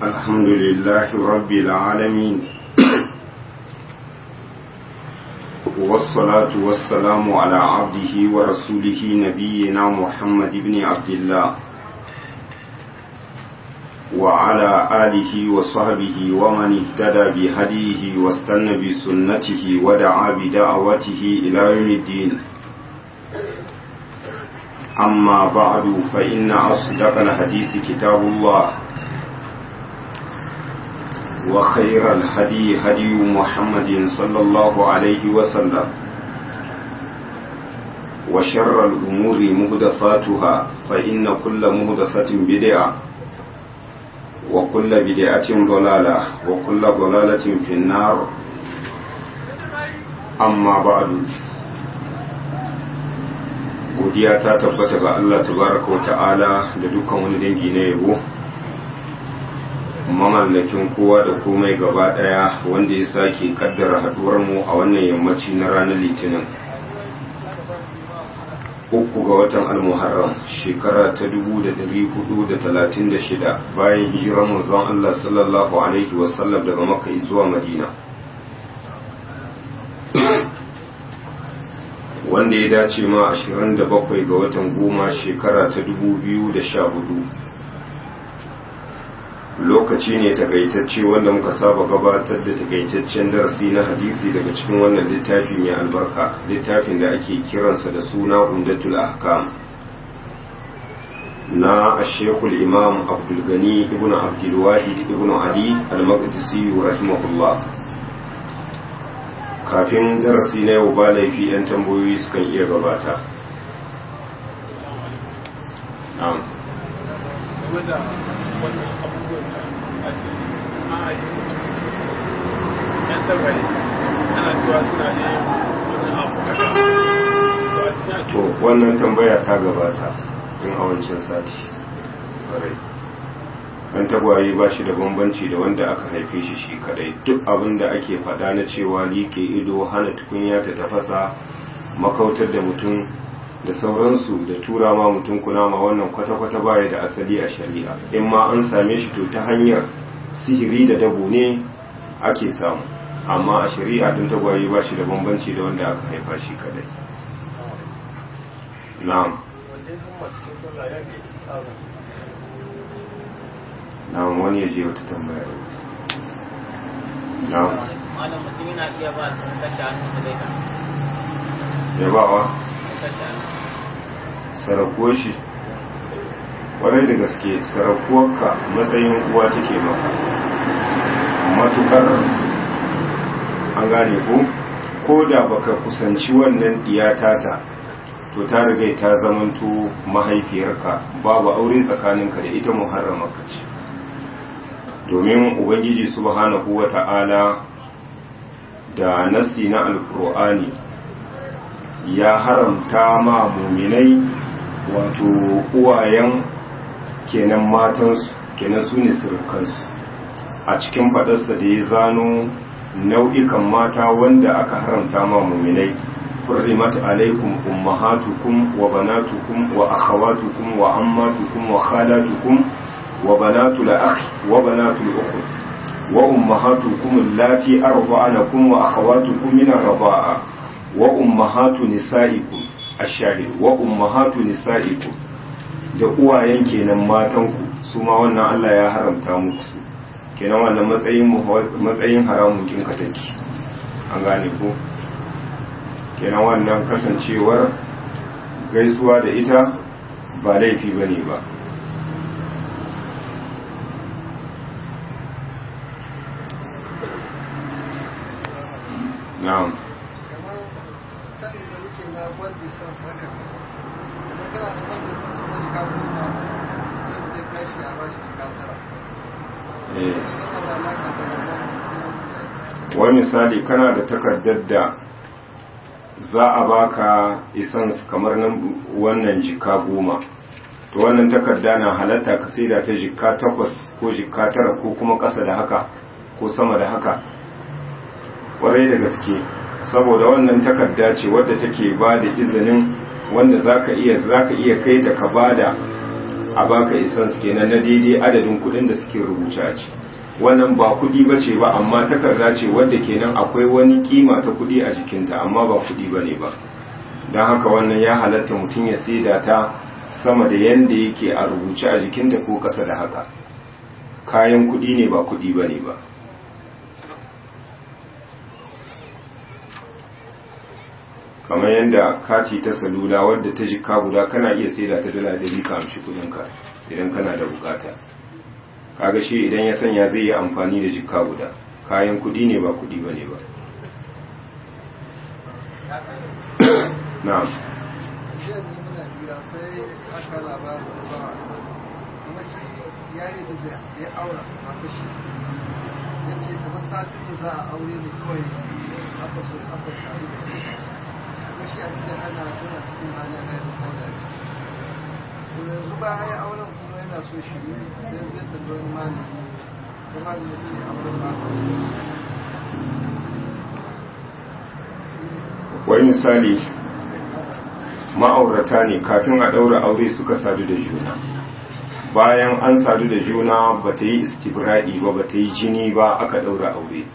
الحمد لله رب العالمين والصلاة والسلام على عبده ورسوله نبينا محمد بن عبد الله وعلى آله وصحبه ومن اهتدى بهديه واستنى بسنته ودعا بدعوته إلى يوم الدين أما بعد فإن أصدق الحديث كتاب الله وخير الهدي هدي محمد صلى الله عليه وسلم وشر الأمور مهدفاتها فإن كل مهدفة بدعة وكل بدعة ضلالة وكل ضلالة في النار أما بعد godiya ta tabbata ga Allah tabaraka wa ta'ala da dukkan wani dangi na yabo mamallakin kowa da komai gaba daya wanda ya sake kaddara haduwar mu a wannan yammaci na ranar litinin uku ga watan almuharram shekara ta 1436 bayan hijirar manzon Allah sallallahu alaihi wasallam daga makka zuwa madina wanda ya dace ma 27 ga watan goma shekara ta 2014 lokaci ne takaitacce wanda muka saba gabatar da takaitaccen darasi na hadisi daga cikin wannan littafi mai albarka littafin da ake kiransa da suna umdatul ahkam na ashekul imam abdulgani ibn abdulwahid ibn ali al-maqdisi rahimahullah kafin darasi na yau ba laifi 'yan tambayoyi sukan iya gabata na'am to wannan tambaya ta gabata in a wancan sati dan tagwaye ba shi da bambanci da wanda aka haife shi shi kadai duk abin da ake faɗa na cewa like ido hana tukunya ta tafasa makautar da mutum da sauransu da tura ma mutum kunama wannan kwata-kwata baya da asali a shari'a in ma an same shi to ta hanyar sihiri da dabo ne ake samu amma a shari'a din tagwaye ba shi da bambanci da wanda aka haifa shi kadai na'am na'am wani ya je wata tambaya da wata na'am malam mutum yana iya ba su kashe hannu su daika ya ba wa kashe hannu sarakuwar shi kwarai da gaske sarakuwarka matsayin uwa take maka matukar an gane ko ko da baka kusanci wannan diyatata to ta riga ta zamanto mahaifiyarka babu aure tsakaninka da ita muharramarka ce domin ubangiji subhanahu wa ta'ala da nasi na alkur'ani ya haramta ma muminai wato uwayen kenan matansu kenan su ne surukansu a cikin faɗarsa da ya zano nau'ikan mata wanda aka haramta ma muminai حرمت عليكم أمهاتكم وبناتكم وأخواتكم وعماتكم وخالاتكم وبنات الأخ وبنات الأخت وأمهاتكم اللاتي أرضعنكم وأخواتكم من الرضاعة وأمهات نسائكم الشاهد وأمهات نسائكم da uwayen kenan matanku su ma wannan Allah ya haramta muku su kenan wannan matsayin matsayin haramun kin take an gane ko kenan wannan kasancewar gaisuwa da ita ba laifi ba ne ba na'am wani misali kana da takardar da za a baka isans kamar nan wannan jika goma to wannan takarda na halatta ka saida ta jika takwas ko jika tara ko kuma ƙasa da haka ko sama da haka ƙwarai da gaske saboda wannan takarda ce wadda take ba da izinin wanda zaka iya zaka iya kai ta ka bada a baka essence kenan na daidai adadin kudin da suke rubuce a ciki wannan ba kudi ba ce ba amma takarda ce wadda kenan akwai wani kima ta kudi a jikinta amma ba kudi ba ne ba don haka wannan ya halatta mutum ya saida ta sama da yanda yake a rubuce a jikinta ko kasa da haka kayan kudi ne ba kudi ba ne ba kamar yadda kati ta salula wadda ta jika guda kana iya saida ta dala dari ka amshi kudinka idan kana da bukata kaga shi idan ya sanya zai yi amfani da jika guda kayan kudi ne ba kudi ba ne ba na'am jiya ne muna hira sai aka labarin wani bawa kuma shi yare da zai ya aura mata shi ya ce kamar satin da za a aure ne kawai aka so aka sami da shi kuma shi abin da ana tana cikin halin haihu kawai to yanzu bayan ya auren kuma yana so shi ne sai zai tambayi wani malami sai malami ya ce auren ba wai misali ma'aurata ne kafin a ɗaura aure suka sadu da juna bayan an sadu da juna ba ta yi istibra'i ba ba ta yi jini ba aka ɗaura aure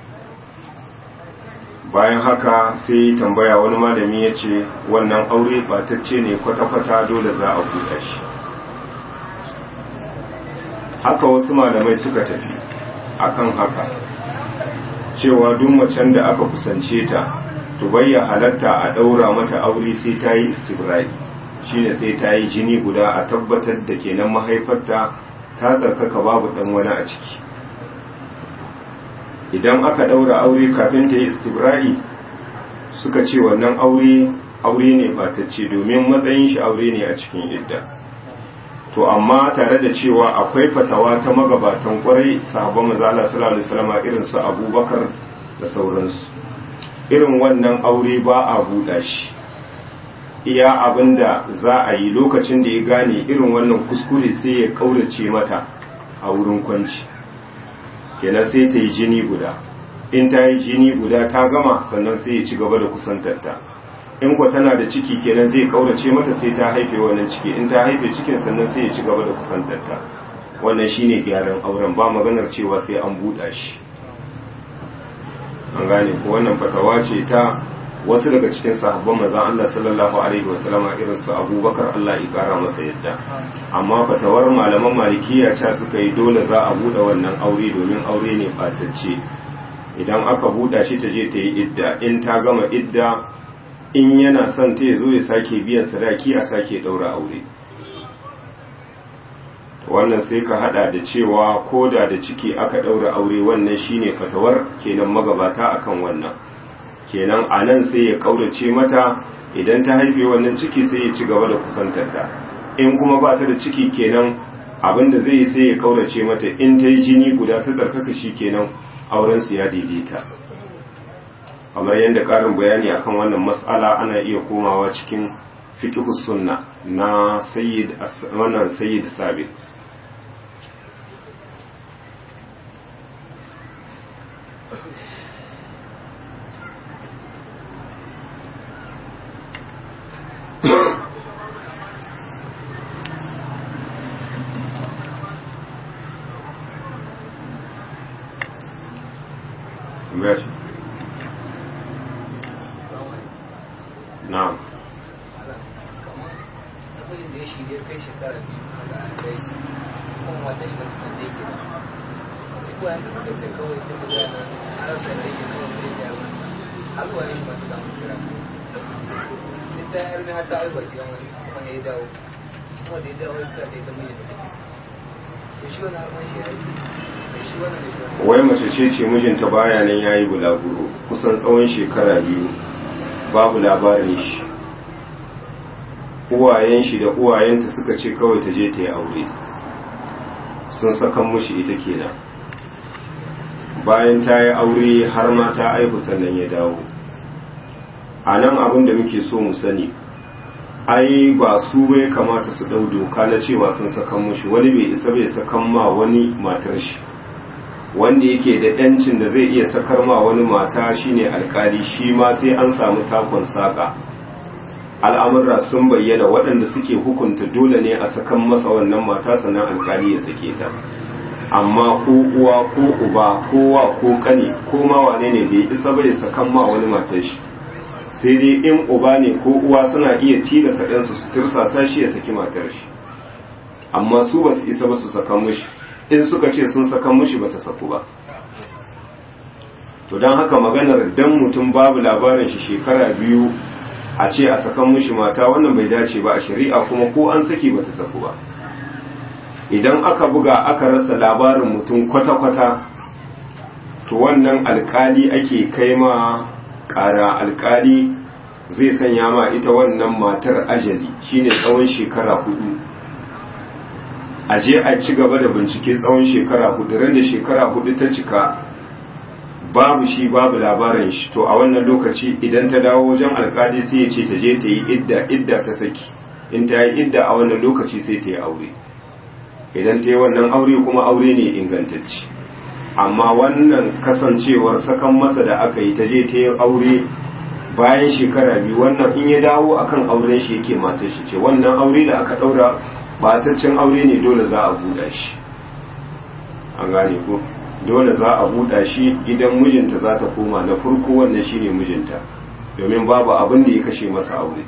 bayan haka sai tambaya wani malami ya ce wannan aure batacce ne kwata-kwata dole za a buɗe shi haka wasu malamai suka tafi akan haka cewa duk macen da aka kusance ta to bayya halatta a ɗaura mata aure sai ta yi istibra'i shine sai ta yi jini guda a tabbatar da kenan mahaifarta ta tsarkaka babu ɗan wani a ciki idan aka ɗaura aure kafin ta yi istibra'i suka ce wannan aure aure ne batacce domin matsayin shi aure ne a cikin idda to amma tare da cewa akwai fatawa ta magabatan kwarai sahabban mazala sallallahu alaihi wasallam irin su abubakar da sauransu irin wannan aure ba a buɗa shi iya abinda za a yi lokacin da ya gane irin wannan kuskure sai ya kaurace mata a wurin kwanci kenan sai ta yi jini guda in ta yi jini guda ta gama sannan sai ya ci gaba da kusantarta in kwa tana da ciki kenan zai kaurace mata sai ta haife wannan ciki in ta haife cikin sannan sai ya ci gaba da kusantarta wannan shine gyaran auren ba maganar cewa sai an buɗa shi an gane ko wannan fatawa ce ta wasu daga cikin sahabban manzon Allah sallallahu alaihi wasallam irin su Abubakar Allah ya kara masa yadda amma fatawar malaman malikiya ce suka yi dole za a bude wannan aure domin aure ne batacce idan aka buɗa shi ta je ta yi idda in ta gama idda in yana son ta zo ya sake biyan sadaki a sake daura aure wannan sai ka hada da cewa koda da ciki aka daura aure wannan shine fatawar kenan magabata akan wannan kenan a nan sai ya kaurace mata idan ta haife wannan ciki sai ya ci gaba da kusantarta in kuma ba ta da ciki kenan abinda zai yi sai ya kaurace mata in ta yi jini guda ta tsarkaka shi kenan auren su ya daidaita kamar yadda karin bayani akan wannan mas'ala ana iya komawa cikin fiqh sunna na sayyid wannan sayyid sabit Merci. Na'am. namijin da ya shirya kai shekara biyu da an kai kuma wata shi wata sanda yake ba sai kuwa yanzu suka ce kawai ta buga da har sanda yake kawai zai ya yi har kuwa shi masu damu kira duk da yar har ta aiwa gidan wani kuma ya dawo kuma da ya dawo ta da ya zama yadda take so da shi wani harman shi ya yi da shi wani da shi wani wai mace ce ce mijinta baya nan yayi bulaguro kusan tsawon shekara biyu babu labarin shi uwayen shi da uwayenta suka ce kawai ta je ta yi aure sun sakan mushi ita kenan bayan ta yi aure har ma ta aihu sannan ya dawo a nan abin da muke so mu sani ai ba su bai kamata su ɗau doka na cewa sun sakan mushi wani bai isa bai sakan ma wani matar shi wanda yake da ɗancin da zai iya sakar ma wani mata shine alkali shi ma sai an samu takon saƙa al'amurra sun bayyana waɗanda suke hukunta dole ne a sakan masa wannan mata sannan alkali ya sake ta amma ko uwa ko uba ko wa ko kane ko ma wane ne bai isa bai sakan ma wani matar shi sai dai in uba ne ko uwa suna iya tilasa ɗansu su tirsasa shi ya saki matar shi amma su ba su isa ba su sakan mushi in suka ce sun sakan mushi ba ta saku ba to don haka maganar dan mutum babu labarin shi shekara biyu a ce a sakan mushi mata wannan bai dace ba a shari'a kuma ko an saki ba ta saku ba idan aka buga aka rasa labarin mutum kwata-kwata to wannan alkali ake kai ma ƙara alkali zai sanya ma ita wannan matar ajali shine tsawon shekara hudu a je a ci gaba da bincike tsawon shekara hudu ran da shekara hudu ta cika babu shi babu labarin shi to a wannan lokaci idan ta dawo wajen alkali sai ya ce ta je ta yi idda idda ta saki in ta yi idda a wannan lokaci sai ta yi aure idan ta yi wannan aure kuma aure ne ingantacci amma wannan kasancewar sakan masa da aka yi ta je ta yi aure bayan shekara biyu wannan in ya dawo akan auren shi yake matar shi ce wannan aure da aka daura bataccen aure ne dole za a buɗa shi an gane ko dole za a buɗa shi gidan mijinta za ta koma na farko wannan shine mijinta domin babu abin da ya kashe masa aure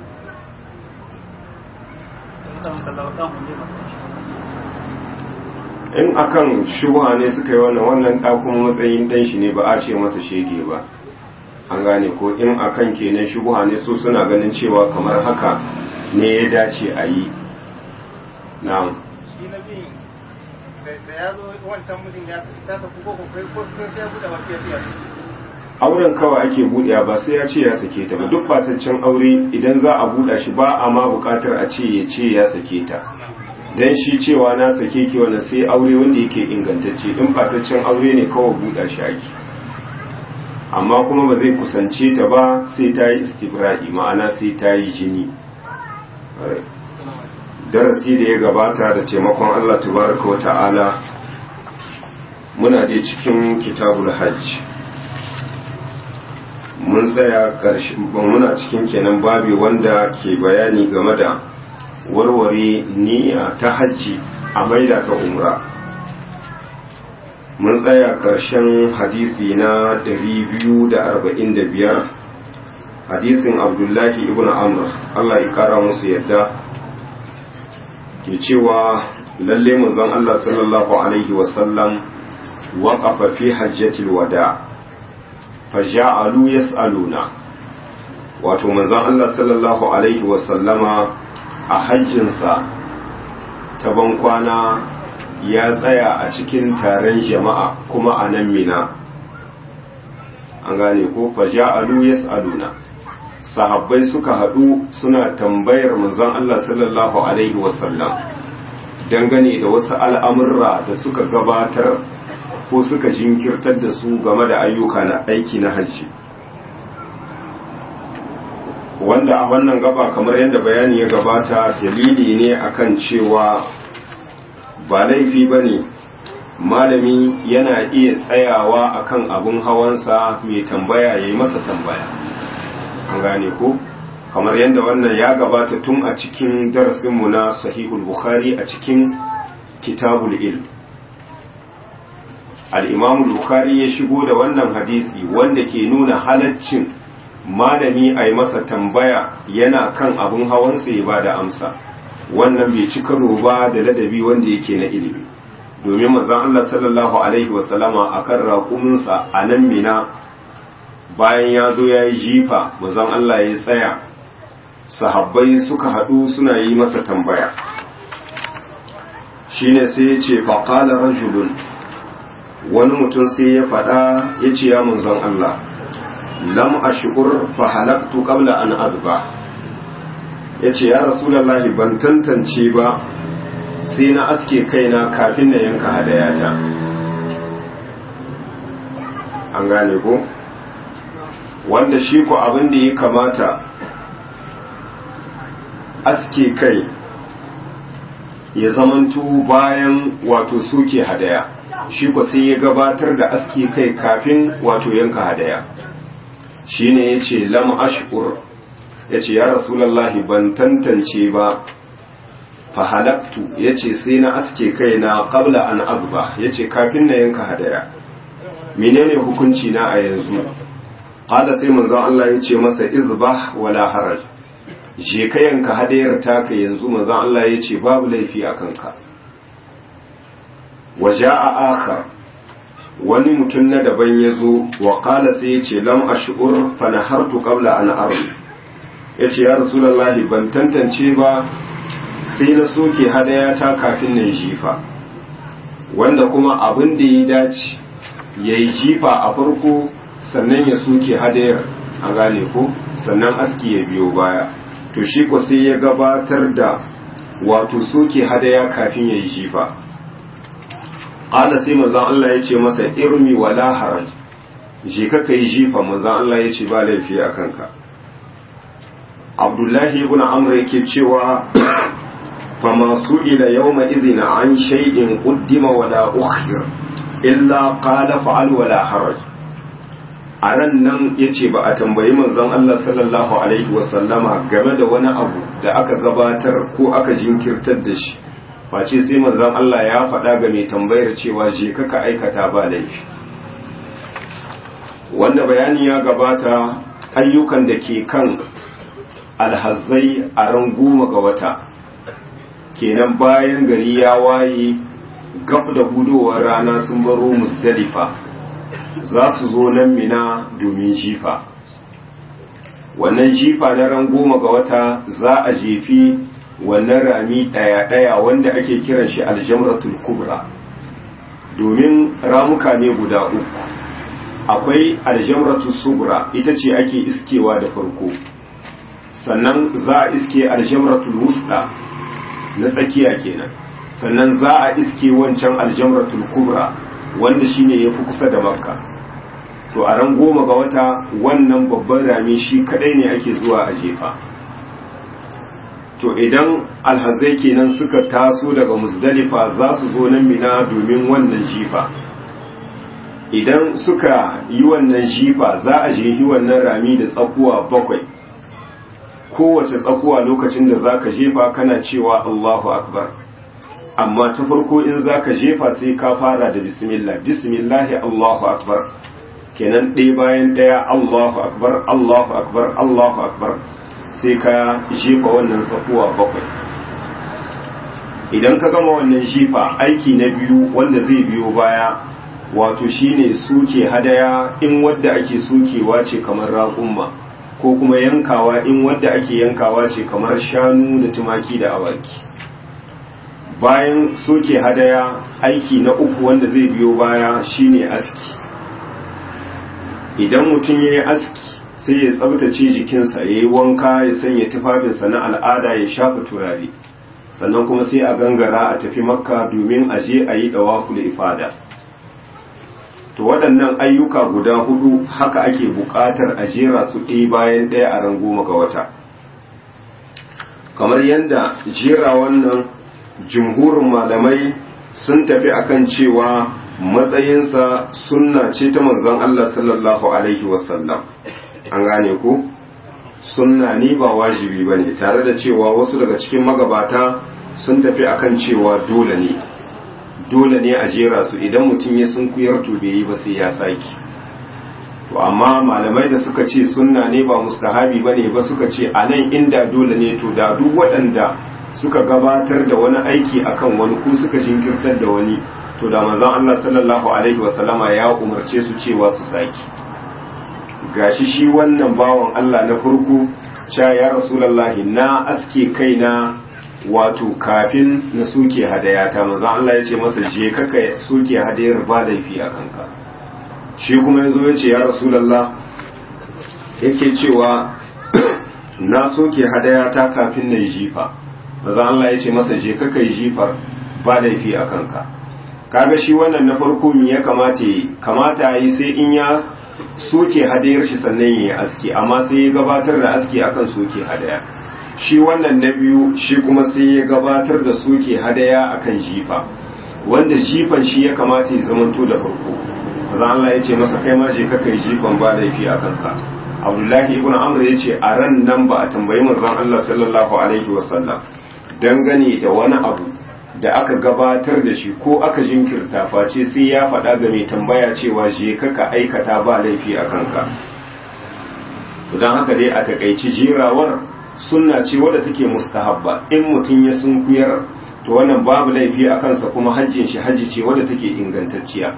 in akan shubha ne suka yi wannan wannan ɗakun matsayin ɗan shi ne ba a ce masa shege ba an gane ko in akan kenan shubha ne su suna ganin cewa kamar haka ne ya dace a yi na'am shi na biyun da ya zo wancan mutum ya ta tafi ko kai ko sai ya buɗe wata ya ce auren kawai ake buɗewa ba sai ya ce ya sake ta ba duk bataccen aure idan za a buɗa shi ba a ma buƙatar a ce ya ce ya sake ta dan shi cewa na sake ki wannan sai aure wanda yake ingantacce in bataccen aure ne kawai buɗa shi ake amma kuma ba zai kusance ta ba sai ta yi istibra'i ma'ana sai ta yi jini darasi da ya gabata da taimakon Allah tabaraka wa ta'ala muna da cikin kitabul hajj mun tsaya ƙarshe muna cikin kenan babi wanda ke bayani game da warware niyya ta hajji a maida ta umra mun tsaya ƙarshen hadisi na 245 hadisin abdullahi ibn amr Allah ya kara musu yadda ke cewa lalle manzon Allah sallallahu alaihi wasallam waqafa fi hajjatil wada' faja'alu yas'aluna wato manzon Allah sallallahu alaihi wasallama a hajjinsa ta bankwana ya tsaya a cikin taron jama'a kuma a nan mina an gane ko faja'alu yas'aluna sahabbai suka haɗu suna tambayar manzon Allah sallallahu alaihi wasallam dangane da wasu al'amurra da suka gabatar ko suka jinkirtar da su game da ayyuka na aiki na hajji wanda a wannan gaba kamar yadda bayani ya gabata dalili ne akan cewa ba laifi ba ne malami yana iya tsayawa akan abin hawansa mai tambaya ya yi masa tambaya an gane ko kamar yadda wannan ya gabata tun a cikin darasinmu na sahihul bukhari a cikin kitabul ilm al'imamu Bukhari ya shigo da wannan hadisi wanda ke nuna halaccin malami a yi masa tambaya yana kan abin hawansa ya ba da amsa wannan bai ci karo ba da ladabi wanda yake na ilimi domin mazan Allah sallallahu Alaihi wasallama a kan raƙuminsa a nan mina bayan ya zo ya yi jifa mazan Allah ya tsaya sahabbai suka haɗu suna yi masa tambaya shine sai ya ce faƙala rajulun wani mutum sai ya faɗa ya ce ya munzon Allah lam ashkur fa halaktu qabla an azba yace ya rasulullahi ban tantance ba sai na aske kaina kafin na yanka hadayata an gane ko wanda shi ko abin da ya kamata aske kai ya zamanto bayan wato suke hadaya shi ko sai ya gabatar da aski kai kafin wato yanka hadaya shine yace lam ashkur ya ce ya rasulallahi ban tantance ba fahalaktu ya ce sai na aske kai na ƙabla an azba ya ce kafin na yanka hadaya menene hukunci na a yanzu ƙada sai manzon Allah ya ce masa izbah wala haraj je ka yanka hadayar taka yanzu manzon Allah ya ce babu laifi a kanka waje a akhar wani mutum na daban ya zo wa ƙala sai ya ce lam ash'ur fa nahartu qabla an armi ya ce ya rasulallahi ban tantance ba sai na soke hadaya ta kafin na jifa wanda kuma abin da ya dace ya yi jifa a farko sannan ya soke hadayar a gane ko sannan aski ya biyo baya to shi ko sai ya gabatar da wato soke hadaya kafin ya yi jifa ƙala sai manzan Allah ya ce masa irmi wala haraj je ka kai jifa manzan Allah ya ce ba laifi a kanka abdullahi ibn amr yake cewa fama su'ila yawma idhin an shay'in quddima wala ukhir illa qala fa'al wala haraj a ran nan yace ba a tambayi manzon Allah sallallahu alaihi wasallama game da wani abu da aka gabatar ko aka jinkirtar da shi face sai manzon Allah ya faɗa ga mai tambayar cewa je ka aikata ba laifi wanda bayani ya gabata ayyukan da ke kan alhazzai a ran goma ga wata kenan bayan gari ya waye gab da hudowar rana sun baro musdalifa za su zo nan mina domin jifa wannan jifa na ran goma ga wata za a jefi wannan rami ɗaya-ɗaya wanda ake kiran shi aljamratul kubra domin ramuka ne guda uku akwai aljamratul subra ita ce ake iskewa da farko sannan za a iske aljamratul wusda na tsakiya kenan sannan za a iske wancan aljamratul kubra wanda shine yafi kusa da makka to a ran goma ga wata wannan babban rami shi kadai ne ake zuwa a jefa to idan alhazai kenan suka taso daga musdalifa za su zo nan mina domin wannan jifa idan suka yi wannan jifa za a jehi wannan rami da tsakuwa bakwai kowace tsakuwa lokacin da za ka jefa kana cewa Allahu Akbar amma ta farko in za ka jefa sai ka fara da bismillah bismillahi Allahu Akbar kenan ɗaya bayan ɗaya Allahu Akbar Allahu Akbar Allahu Akbar sai ka jefa wannan tsakuwa bakwai idan ka gama wannan jefa aiki na biyu wanda zai biyo baya wato shine suke hadaya in wadda ake sukewa ce kamar raƙumma ko kuma yankawa in wadda ake yankawa ce kamar shanu da tumaki da awaki bayan soke hadaya aiki na uku wanda zai biyo baya shine aski idan mutum ya yi aski sai ya tsabtace jikinsa ya yi wanka ya sanya tufafinsa na al'ada ya shafa turare sannan kuma sai a gangara a tafi makka domin a je a yi dawafu da ifada to waɗannan ayyuka guda hudu haka ake buƙatar a jera su ɗaya bayan ɗaya a ran goma ga wata kamar yadda jera wannan jumhurin malamai sun tafi akan cewa matsayinsa sunna ce ta manzon Allah sallallahu alaihi wasallam an gane ku sunna ni ba wajibi ba ne tare da cewa wasu daga cikin magabata sun tafi akan cewa dole ne dole ne a jera su idan mutum ya sun kuyar to bai yi ba sai ya saki to amma malamai da suka ce sunna ne ba mustahabi ba ne ba suka ce a nan inda dole ne to da duk waɗanda suka gabatar da wani aiki akan wani ko suka jinkirtar da wani to da manzon Allah sallallahu alaihi wasallama ya umarce su cewa su saki gashi shi wannan bawan Allah na farko cha ya rasulullahi na aske kaina wato kafin na suke hadaya ta manzon Allah ya ce masa je ka ka suke hadayar ba laifi a kanka shi kuma yazo ya ce ya rasulullah yake cewa na soke hadaya ta kafin na yi jifa manzon Allah ya ce masa je ka ka yi jifar ba laifi a kanka kaga shi wannan na farko me ya kamata yi kamata yi sai in ya soke hadayar shi sannan ya yi aski amma sai ya gabatar da aski akan soke hadaya shi wannan na biyu shi kuma sai ya gabatar da soke hadaya akan jifa wanda jifan shi ya kamata ya zamanto da farko maza Allah ya ce masa kai ma je ka kai jifan ba laifi a kanka abdullahi ibn amr ya ce a ran nan ba a tambayi manzon Allah sallallahu alaihi wasallam dangane da wani abu da aka gabatar da shi ko aka jinkirta face sai ya faɗa ga mai tambaya cewa je ka aikata ba laifi a kanka don haka dai a takaici jerawar sunna ce wadda take mustahabba in mutum ya sunkuyar to wannan babu laifi a kansa kuma hajjin shi hajji ce wadda take ingantacciya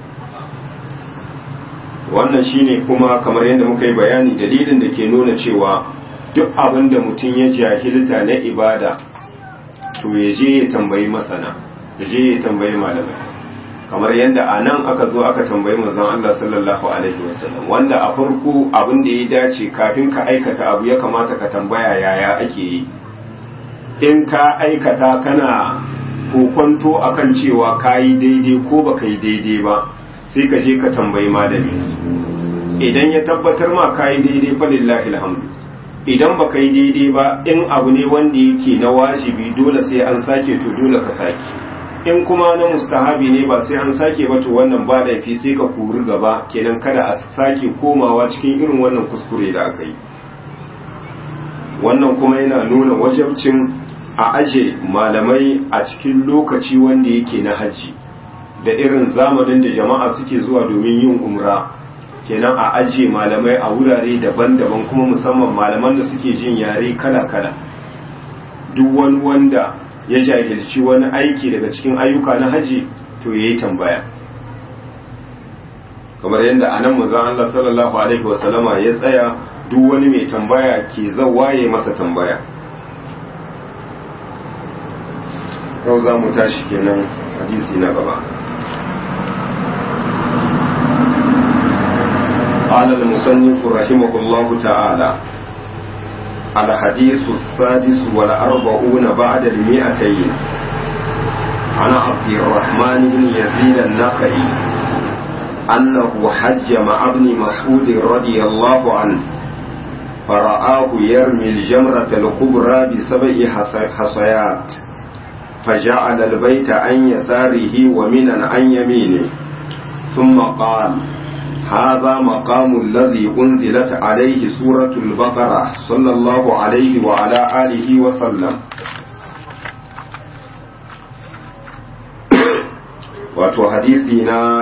wannan shine kuma kamar yadda muka yi bayani dalilin da ke nuna cewa duk abin da mutum ya jahilta na ibada to ya je ya tambayi masana ya je ya tambayi malamai kamar yadda a nan aka zo aka tambayi manzon Allah sallallahu alaihi wasallam wanda a farko abin da ya dace kafin ka aikata abu ya kamata ka tambaya yaya ake yi in ka aikata kana kokonto akan cewa ka yi daidai ko baka yi daidai ba sai ka je ka tambayi malami idan ya tabbatar ma ka yi daidai fa lillahi alhamdu idan baka yi daidai ba in abu ne wanda yake na wajibi dole sai an sake to dole ka sake in kuma na mustahabi ne ba sai an sake ba to wannan ba laifi sai ka kuri gaba kenan kada a sake komawa cikin irin wannan kuskure da aka yi wannan kuma yana nuna wajabcin a aje malamai a cikin lokaci wanda yake na haji da irin zamanin da jama'a suke zuwa domin yin umra kenan a aje malamai a wurare daban-daban kuma musamman malaman da suke jin yare kala-kala duk wani wanda ya jahilci wani aiki daga cikin ayyuka na haji to yayi tambaya kamar yadda anan manzon Allah sallallahu alaihi wasallama ya tsaya duk wani mai tambaya ke zawaye masa tambaya yau za mu tashi kenan hadisi na gaba قال المصنف رحمه الله تعالى الحديث السادس والأربعون بعد المئتين عن عبد الرحمن بن يزيد النخعي أنه حج مع ابن مسعود رضي الله عنه فرآه يرمي الجمرة الكبرى بسبع حصيات فجعل البيت عن يساره ومنا عن يمينه ثم قال هذا مقام الذي أنزلت عليه سورة البقرة صلى الله عليه وعلى آله وسلم wato hadisi na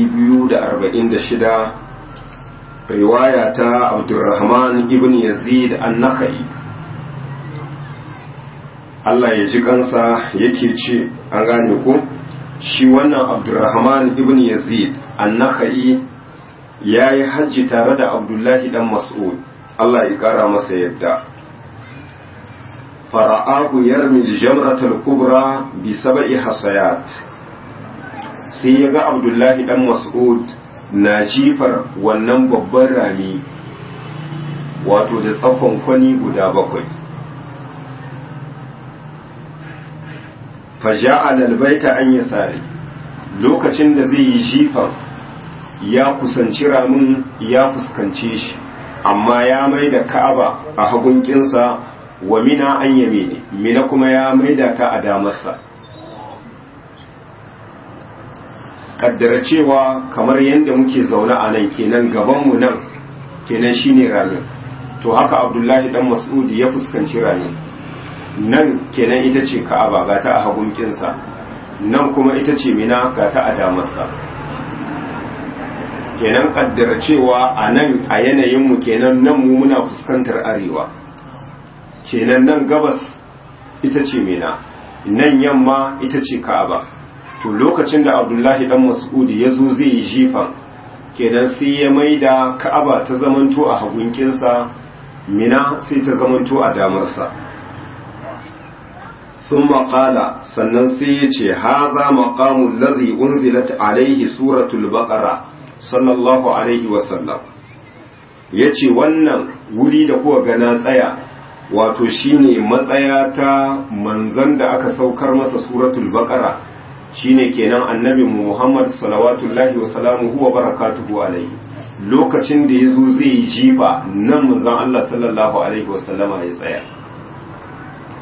246 riwaya ta abdurrahman ibn yazid an-nakai Allah ya ji kansa yake ce an gane ko shi wannan abdurrahman ibn yazid an-nakai ya yi hajji tare da abdullahi dan mas'ud Allah ya kara masa yadda fara'ahu yarmi jamratul kubra bi sab'i hasayat sai ya ga abdullahi dan mas'ud na jifar wannan babban rami wato da tsakon kwani guda bakwai faja'al albayta an yasari lokacin da zai yi jifan ya kusanci ramin ya fuskance shi amma ya mai da ka'aba a hagunkinsa wa mina an yame ne mina kuma ya mai da ta a damarsa kaddara cewa kamar yadda muke zaune a nan kenan gabanmu nan kenan shine ramin to haka abdullahi dan mas'udi ya fuskanci ramin nan kenan ita ce ka'aba ga ta a hagunkinsa nan kuma ita ce mina ga ta a damarsa kenan kaddara cewa a nan a yanayinmu kenan nan mu muna fuskantar arewa kenan nan gabas ita ce mina nan yamma ita ce ka'aba to lokacin da abdullahi dan mas'udi ya zo zai yi jifan kenan sai ya maida ka'aba ta zamanto a hagunkinsa mina sai ta zamanto a damarsa sun maƙala sannan sai ya ce haza maƙamun lazi unzilat alaihi suratul baqara sallallahu alaihi wasallam ya ce wannan wuri da kuwa gana tsaya wato shine matsaya ta manzan da aka saukar masa suratul baqara shine kenan annabi muhammad salawatullahi wa salamuhu wa barakatuhu alaihi lokacin da ya zo zai yi jifa nan manzan allah sallallahu alaihi wasallama ya tsaya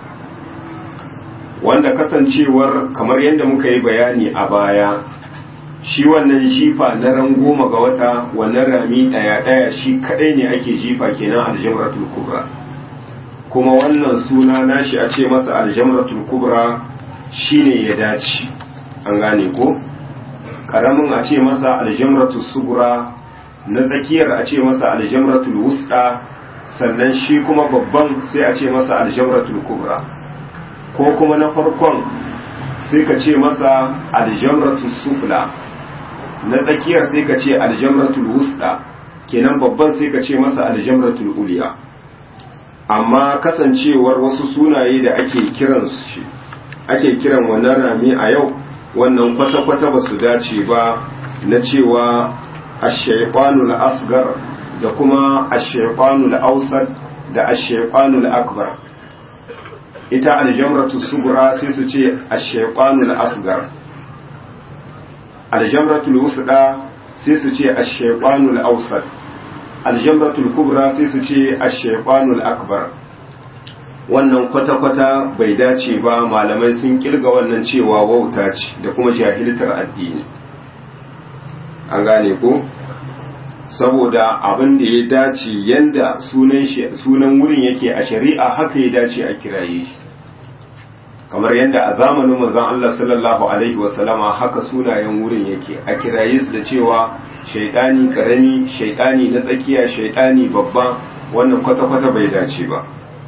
wanda kasancewar kamar yadda muka yi bayani a baya shi wannan jifa na ran goma ga wata wannan rami ɗaya ɗaya shi kaɗai ne ake jifa kenan aljamratul kubra kuma wannan suna nashi a ce masa aljamratul kubra shine ya dace an gane ko ƙaramin a ce masa aljamratul sugura na tsakiyar a ce masa aljamratul wusta sannan shi kuma babban sai a ce masa aljamratul kubra ko kuma na farkon sai ka ce masa aljamratul sufla na tsakiyar sai ka ce aljamratul wusta kenan babban sai ka ce masa aljamratul uliya amma kasancewar wasu sunaye da ake kiran shi ake kiran wannan rami a yau wannan kwata-kwata ba su dace ba na cewa ashaifanul asgar da kuma ashaifanul ausad da ashaifanul akbar ita aljamratu sugura sai su ce ashaifanul asgar aljamratul wusda sai su ce ashaifanul ausad aljamratul kubra sai su ce ashaifanul akbar wannan kwata-kwata bai dace ba malamai sun kirga wannan cewa wauta ce da kuma jahiltar addini an gane ko saboda abin da ya dace yanda sunan sunan wurin yake a shari'a haka ya dace a kiraye shi kamar yadda a zamanin manzon Allah sallallahu alaihi wasallama haka sunayen wurin yake a kiraye su da cewa shaidani karami shaidani na tsakiya shaidani babba wannan kwata-kwata bai dace ba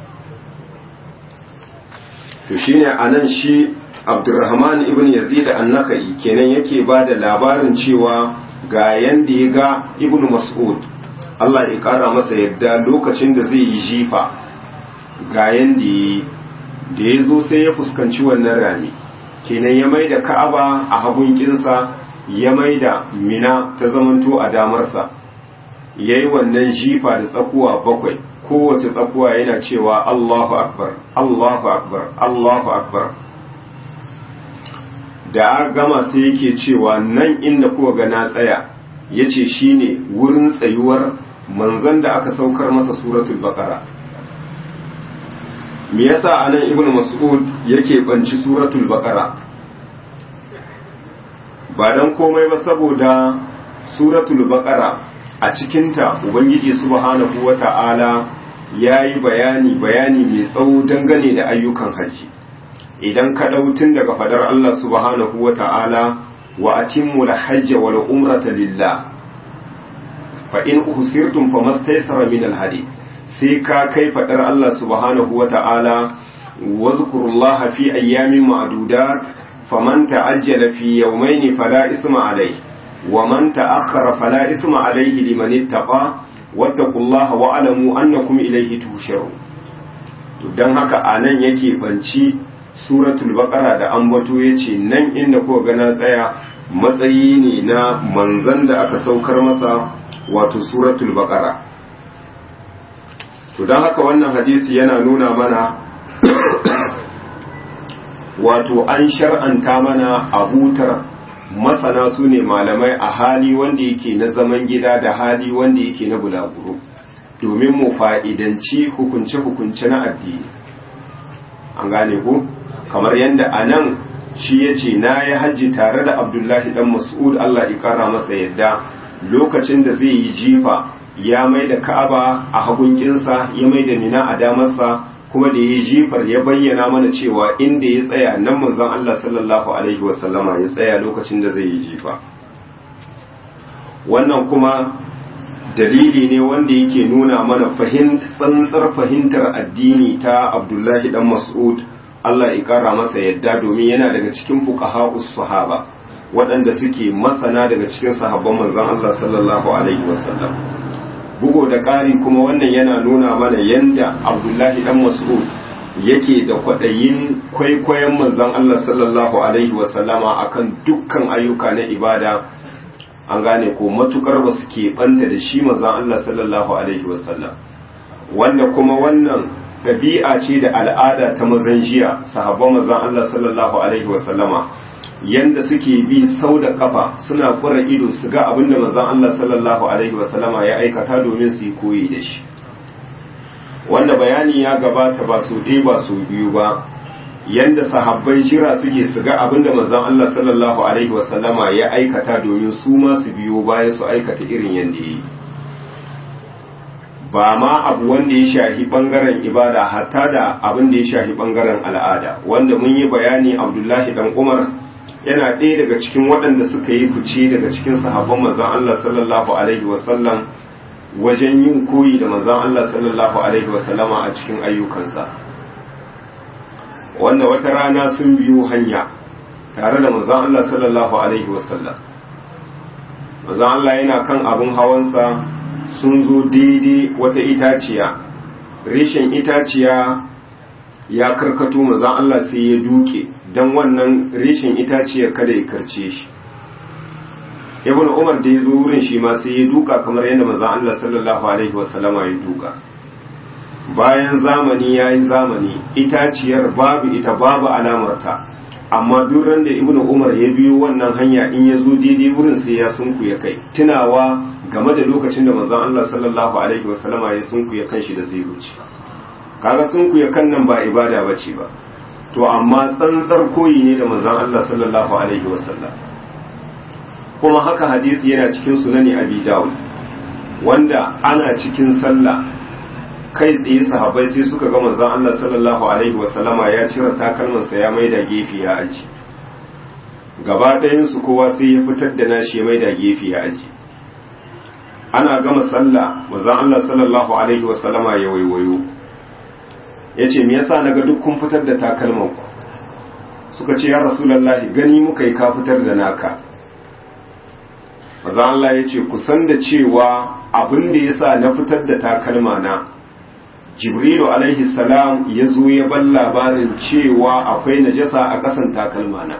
to shine anan shi Abdurrahman ibn Yazid an-Nakai kenan yake ba da labarin cewa ga yanda ya ga Ibn Mas'ud Allah ya kara masa yadda lokacin da zai yi jifa ga yanda da ya zo sai ya fuskanci wannan rami kenan ya mai da Ka'aba a hagun kinsa ya mai da Mina ta zamanto a damarsa yayi wannan jifa da tsakuwa bakwai kowace tsakuwa yana cewa Allahu akbar Allahu akbar Allahu akbar da a gama sai yake cewa nan inda kuwa ga na tsaya yace shine wurin tsayuwar manzon da aka saukar masa suratul baqara me yasa anan ibnu mas'ud yake banci suratul baqara ba dan komai ba saboda suratul baqara a cikinta ubangiji subhanahu wata'ala ya yi bayani bayani mai tsawo dangane da ayyukan hajji idan ka tun daga fadar Allah subhanahu wata'ala wa atimmu hajja wal umrata lillah fa in uhsirtum famastaysara min al hadi sai ka kai fadar Allah subhanahu wata'ala wadhkurullaha fi ayyamin ma'dudat faman ta'ajjala fi yawmayni fala isma alayhi ومن تأخر فلا إثم عليه لمن اتقى واتقوا الله واعلموا أنكم إليه تهشرون don haka a nan yake banci suratul baqara da ambato yace nan inda ko gana tsaya matsayi ne na manzan da aka saukar masa wato suratul baqara to don haka wannan hadisi yana nuna mana wato an shar'anta mana abutar masana su ne malamai a hali wanda yake na zaman gida da hali wanda yake na bulaguro domin mu fa'idanci hukunce-hukunce na addini an gane ku kamar yadda a nan shi ya ce na yi hajji tare da abdullahi dan mas'ud Allah ikara masa yadda lokacin da zai yi jifa ya mai da ka'aba a hagunkinsa ya mai da mina a damarsa kuma da ya jifar ya bayyana mana cewa inda ya tsaya nan manzon Allah sallallahu alaihi wasallama ya tsaya lokacin da zai yi jifa wannan kuma dalili ne wanda yake nuna mana tsantsar fahimtar addini ta Abdullahi dan Mas'ud Allah ya kara masa yadda domin yana daga cikin fuqaha'us sahaba waɗanda suke masana daga cikin sahabban manzon Allah sallallahu alaihi wasallam bugo da ƙari kuma wannan yana nuna mana yanda abdullahi dan mas'ud yake da kwaɗayin kwaikwayon manzon Allah sallallahu alaihi wasallama akan dukkan ayyuka na ibada an gane ko matukar ba su keɓanta da shi manzon Allah sallallahu alaihi wasallam wanda kuma wannan ɗabi'a ce da al'ada ta mazan jiya sahabban manzon Allah sallallahu alaihi wasallama yanda suke bi sau da kafa suna kura ido su ga abin da manzon Allah sallallahu alaihi wasallama ya aikata domin su yi koyi da shi wanda bayani ya gabata ba su ɗaya ba su biyu ba yanda sahabbai jira suke su ga abinda manzon Allah sallallahu alaihi wasallama ya aikata domin su ma su biyo baya su aikata irin yanda yi ba ma abu wanda ya shahi bangaren ibada hatta da abin da ya shahi bangaren al'ada wanda mun yi bayani Abdullahi dan Umar yana ɗaya daga cikin waɗanda suka yi fice daga cikin sahabban manzon Allah sallallahu alaihi wasallam wajen yin koyi da manzon Allah sallallahu alaihi wasallama a cikin ayyukansa wanda wata rana sun biyo hanya tare da manzon Allah sallallahu alaihi wasallam manzon Allah yana kan abin hawansa sun zo daidai wata itaciya reshen itaciya ya karkato manzon Allah sai ya duke dan wannan reshen itaciyar kada ya karce shi ibn umar da ya zo wurin shi ma sai ya duka kamar yadda manzon Allah sallallahu alaihi wasallama ya duka bayan zamani ya yi zamani itaciyar babu ita babu alamarta amma duk da ibnu umar ya biyo wannan hanya in ya zo daidai wurin sai ya sunku ya kai tunawa game da lokacin da manzon Allah sallallahu alaihi wasallama ya sunku ya kanshi da zai wuce kaga sunku ya kan nan ba ibada bace ba to amma tsantsar koyi ne da manzon Allah sallallahu alaihi wasallam kuma haka hadisi yana cikin sunani abi dawud wanda ana cikin sallah kai tsaye sahabbai sai suka ga manzon Allah sallallahu alaihi wasallama ya cire takalmansa ya maida gefe ya aji gaba ɗayan su kowa sai ya fitar da nashi ya maida gefe ya aji ana gama sallah manzon Allah sallallahu alaihi wasallama ya waiwayo yace me yasa naga duk kun fitar da takalman ku suka ce ya rasulullahi gani muka yi ka fitar da naka manzon Allah yace ku san da cewa abin da yasa na fitar da takalma na jibrilu alaihi salam ya zo ya ban labarin cewa akwai najasa a ƙasan takalmana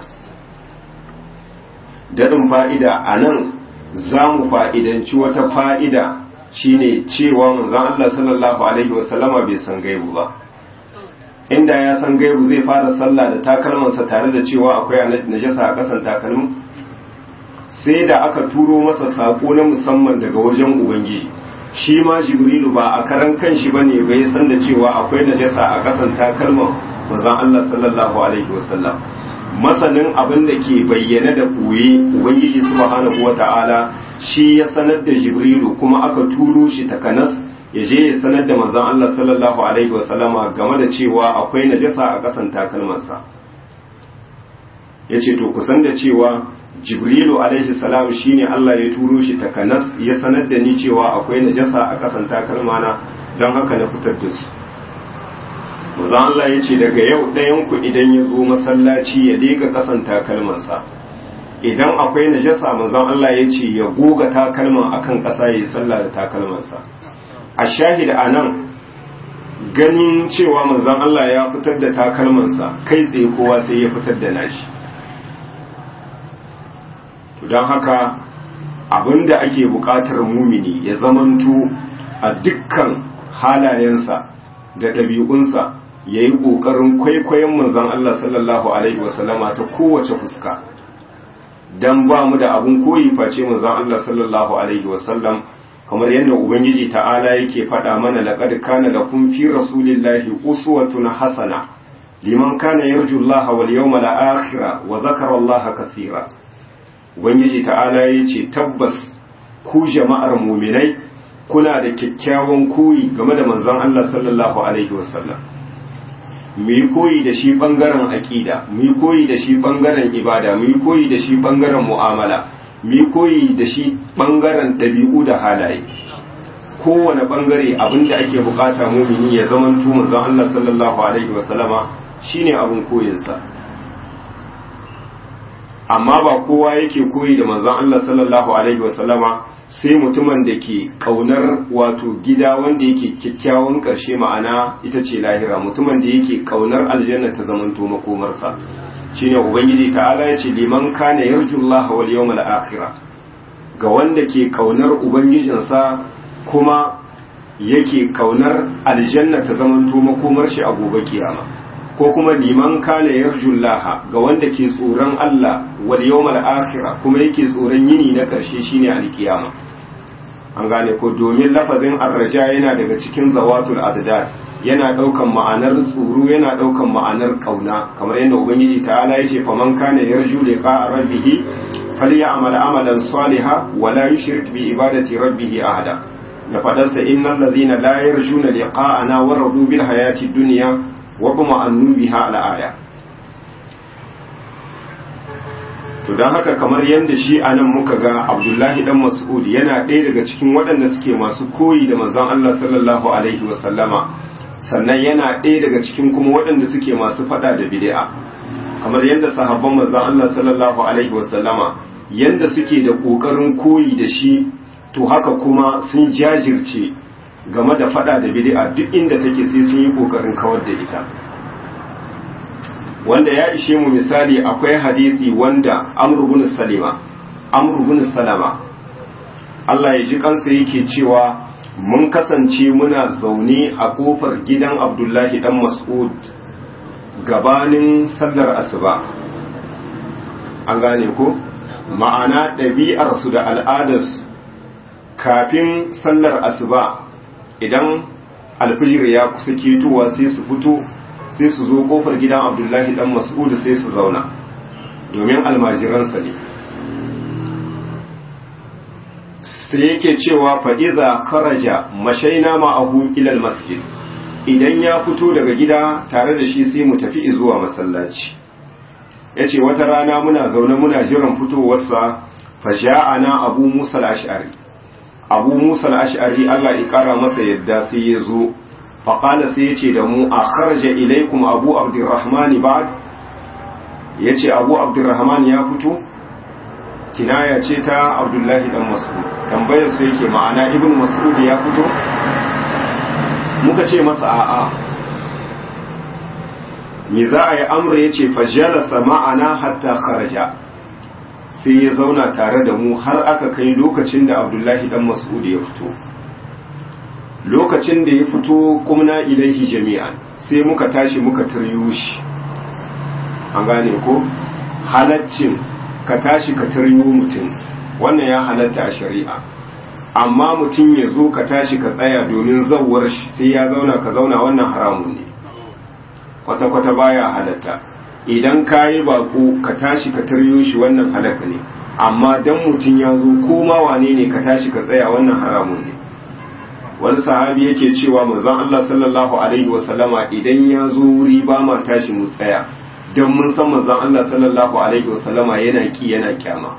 daɗin fa'ida a nan za mu fa'idanci wata fa'ida shine cewa manzan Allah sallallahu alaihi wasallama bai san gaibu ba inda ya san gaibu zai fara sallah da takalmansa tare da cewa akwai najasa a ƙasan takalmin sai da aka turo masa saƙo na musamman daga wajen ubangiji shi ma jibrilu ba a karan kanshi ba ne bai san da cewa akwai najasa a kasan takalman manzon Allah sallallahu alaihi wasallam masanin abin da ke bayyana da ɓoye ubangiji subhanahu wata'ala shi ya sanar da jibrilu kuma aka turo shi takanas ya je ya sanar da manzon Allah sallallahu alaihi wasallama game da cewa akwai najasa a kasan takalmansa yace to kusan da cewa jibrilu alaihi salam shine Allah ya turo shi takanas ya sanar da ni cewa akwai najasa a kasan takalmana don haka na fitar da su maza Allah ya ce daga yau ɗayan ku idan ya zo masallaci ya leka kasan takalmansa idan akwai najasa manzon Allah ya ce ya goga takalman akan ƙasa ya yi sallah da takalmansa a shahid a nan ganin cewa manzon Allah ya fitar da takalmansa kai tsaye kowa sai ya fitar da nashi don haka abinda ake buƙatar mumini ya zamanto a dukkan halayensa da ɗabi'unsa ya yi ƙoƙarin kwaikwayon manzon Allah sallallahu Alaihi wasallama ta kowace fuska don ba mu da abin koyi face manzon Allah sallallahu Alaihi wasallam kamar yadda Ubangiji ta'ala yake faɗa mana laƙad kana lakum fi rasulillahi uswatun hasana liman kana yarju Allah wal yawmal akhir wa zakara Allah kathira ubangiji ta'ala ya ce tabbas ku jama'ar muminai kuna da kyakkyawan koyi game da manzon Allah sallallahu alaihi wasallam mu yi koyi da shi bangaren aqida mu yi koyi da shi bangaren ibada mu yi koyi da shi bangaren mu'amala mu yi koyi da shi bangaren dabi'u da halaye kowane bangare abinda ake bukata mumini ya zamanto manzon Allah sallallahu alaihi wasallama shine abin koyinsa amma ba kowa yake koyi da manzon Allah sallallahu alaihi wasallama sai mutumin da ke kaunar wato gida wanda yake kyakkyawan karshe ma'ana ita ce lahira mutumin da yake kaunar aljanna ta zamanto makomarsa shine ubangiji ta'ala ya ce liman kana yarjullaha wal yawmal akhirah ga wanda ke kaunar ubangijinsa kuma yake kaunar aljanna ta zamanto makomar shi a gobe kiyama ko kuma liman kana yarjullaha ga wanda ke tsoron Allah wal yawmal akhirah kuma yake tsoron yini na karshe shine alkiyama an gane ko domin lafazin arraja yana daga cikin zawatul adad yana ɗaukan ma'anar tsoro yana ɗaukan ma'anar ƙauna kamar yadda ubangiji ta'ala ya ce faman kana yarju liqa rabbih falyamal amalan saliha wa la yushrik bi ibadati rabbih ahada da fadarsa innal ladhina la yarjuna liqa'ana wa radu bil hayati dunya wa tuma'annu biha al aya to don haka kamar yadda shi a nan muka ga abdullahi dan mas'ud yana ɗaya daga cikin waɗanda suke masu koyi da manzon Allah sallallahu alaihi wasallama sannan yana ɗaya daga cikin kuma waɗanda suke masu faɗa da bid'a kamar yadda sahabban manzon Allah sallallahu alaihi wasallama yadda suke da ƙoƙarin koyi da shi to haka kuma sun jajirce game da faɗa da bid'a duk inda take sai sun yi ƙoƙarin kawar da ita wanda ya ishe mu misali akwai hadisi wanda Amr ibn Salima Amr ibn Salama Allah ya ji kansa yake cewa mun kasance muna zaune a kofar gidan Abdullahi dan Mas'ud gabanin sallar asuba an gane ko ma'ana ɗabi'ar su da al'adarsu kafin sallar asuba idan alfijir ya kusa ketowa sai su fito sai su zo kofar gidan abdullahi dan mas'ud sai su zauna domin almajiransa ne sai yake cewa fa'iza kharaja mashaina ma'ahu ilal masjid idan ya fito daga gida tare da shi sai mu tafi zuwa masallaci ya ce wata rana muna zaune muna jiran fitowarsa fasha'ana abu musa al'ash'ari abu musa al'ash'ari allah ya kara masa yadda sai ya zo faƙala sai ya ce da mu a kharaja ilaikum abu abdurrahman ba'd ya ce abu abdurrahman ya fito kinaya ce ta abdullahi dan mas'ud tambayar sai yake ma'ana ibn mas'ud ya fito muka ce masa a'a me za a yi amra ya ce fajalasa ma'ana hatta kharaja sai ya zauna tare da mu har aka kai lokacin da abdullahi dan mas'ud ya fito lokacin da ya fito kumna ilaihi jami'an sai muka tashi muka taryo shi an gane ko halaccin ka tashi ka taryo mutum wannan ya halatta a shari'a amma mutum ya zo ka tashi ka tsaya domin zawar shi sai ya zauna ka zauna wannan haramun ne kwata-kwata baya halatta idan ka yi bako ka tashi ka taryo shi wannan halaka ne amma dan mutum ya zo koma wane ne ka tashi ka tsaya wannan haramun ne wani sahabi yake cewa manzon Allah sallallahu alaihi wasallama idan ya zo wuri ba ma tashi mu tsaya dan mun san manzon Allah sallallahu alaihi wasallama yana ki yana kyama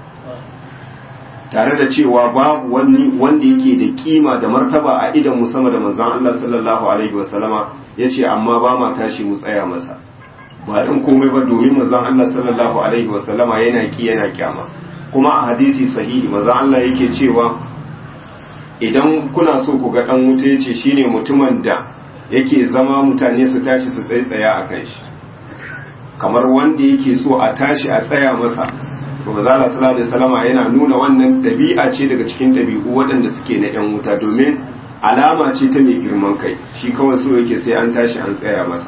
tare da cewa babu wani wanda yake da kima da martaba a idan mu sama da manzon Allah sallallahu alaihi wasallama yace amma ba ma tashi mu tsaya masa ba dan komai ba domin manzon Allah sallallahu alaihi wasallama yana ki yana kyama kuma a hadisi sahihi manzon Allah yake cewa idan kuna so ku ga dan wuta yace shine mutumin da yake zama mutane su tashi su tsaitsaya a kan shi kamar wanda yake so a tashi a tsaya masa to manzala sallallahu alaihi wasallama yana nuna wannan dabi'a ce daga cikin dabi'u waɗanda suke na yan wuta domin alama ce ta mai girman kai shi kawai so yake sai an tashi an tsaya masa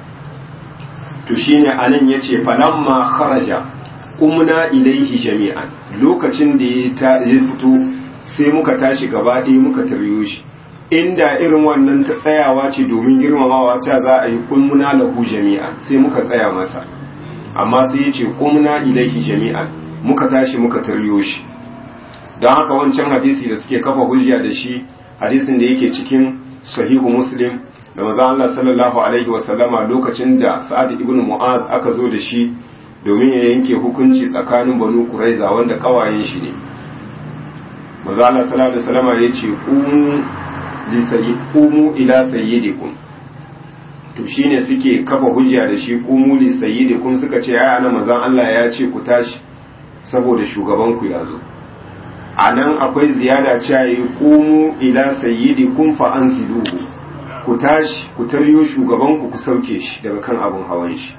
to shine anan yace falamma kharaja umna ilaihi jami'an lokacin da ya fito sai muka tashi gaba ɗaya muka taryo shi inda irin wannan ta tsayawa ce domin girmamawa ta za a yi kulmuna lahu jami'an sai muka tsaya masa amma sai ya ce kumna ilaihi jami'an muka tashi muka taryo shi don haka wancan hadisi da suke kafa hujja da shi hadisin da yake cikin sahihu muslim da maza Allah sallallahu alaihi wa sallama lokacin da sa'ad ibn mu'az aka zo da shi domin ya yanke hukunci tsakanin banu quraiza wanda kawayen shi ne maza Allah sallallahu alaihi wa sallama ya ce kumu ila sayyidikum to shine suke kafa hujja da shi kumu li sayyidikum suka ce ai ana manzon Allah ya ce ku tashi saboda shugaban ku ya zo anan akwai ziyada cewa yi kumu ila sayyidikum fa anziluhu ku tashi ku taryo shugaban ku ku sauke shi daga kan abun hawan shi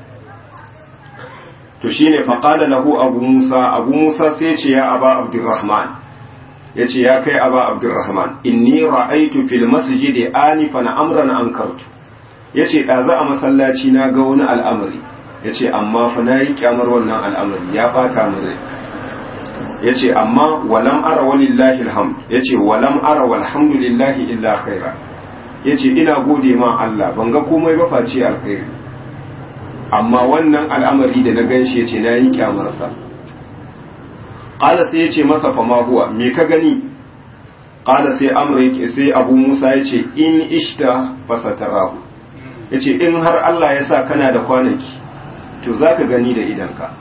to shine fa qala lahu abu musa abu musa sai ce ya aba abdurrahman yace ya kai aba abdurrahman inni ra'aytu fil masjidi anifan amran ankartu yace ɗazu a masallaci na ga wani al'amari yace amma fa nayi kyamar wannan al'amari ya fata min rai yace amma walam ara walillahi alhamd yace walam ara walhamdulillahi illa khaira yace ina gode ma Allah ban ga komai ba face alkhairi amma wannan al'amari da na ganshi yace na yi kyamarsa qala sai yace masa fa ma huwa me ka gani qala sai amr yake sai abu musa yace in ishta fasatarahu yace in har Allah ya sa kana da kwanaki to zaka gani da idanka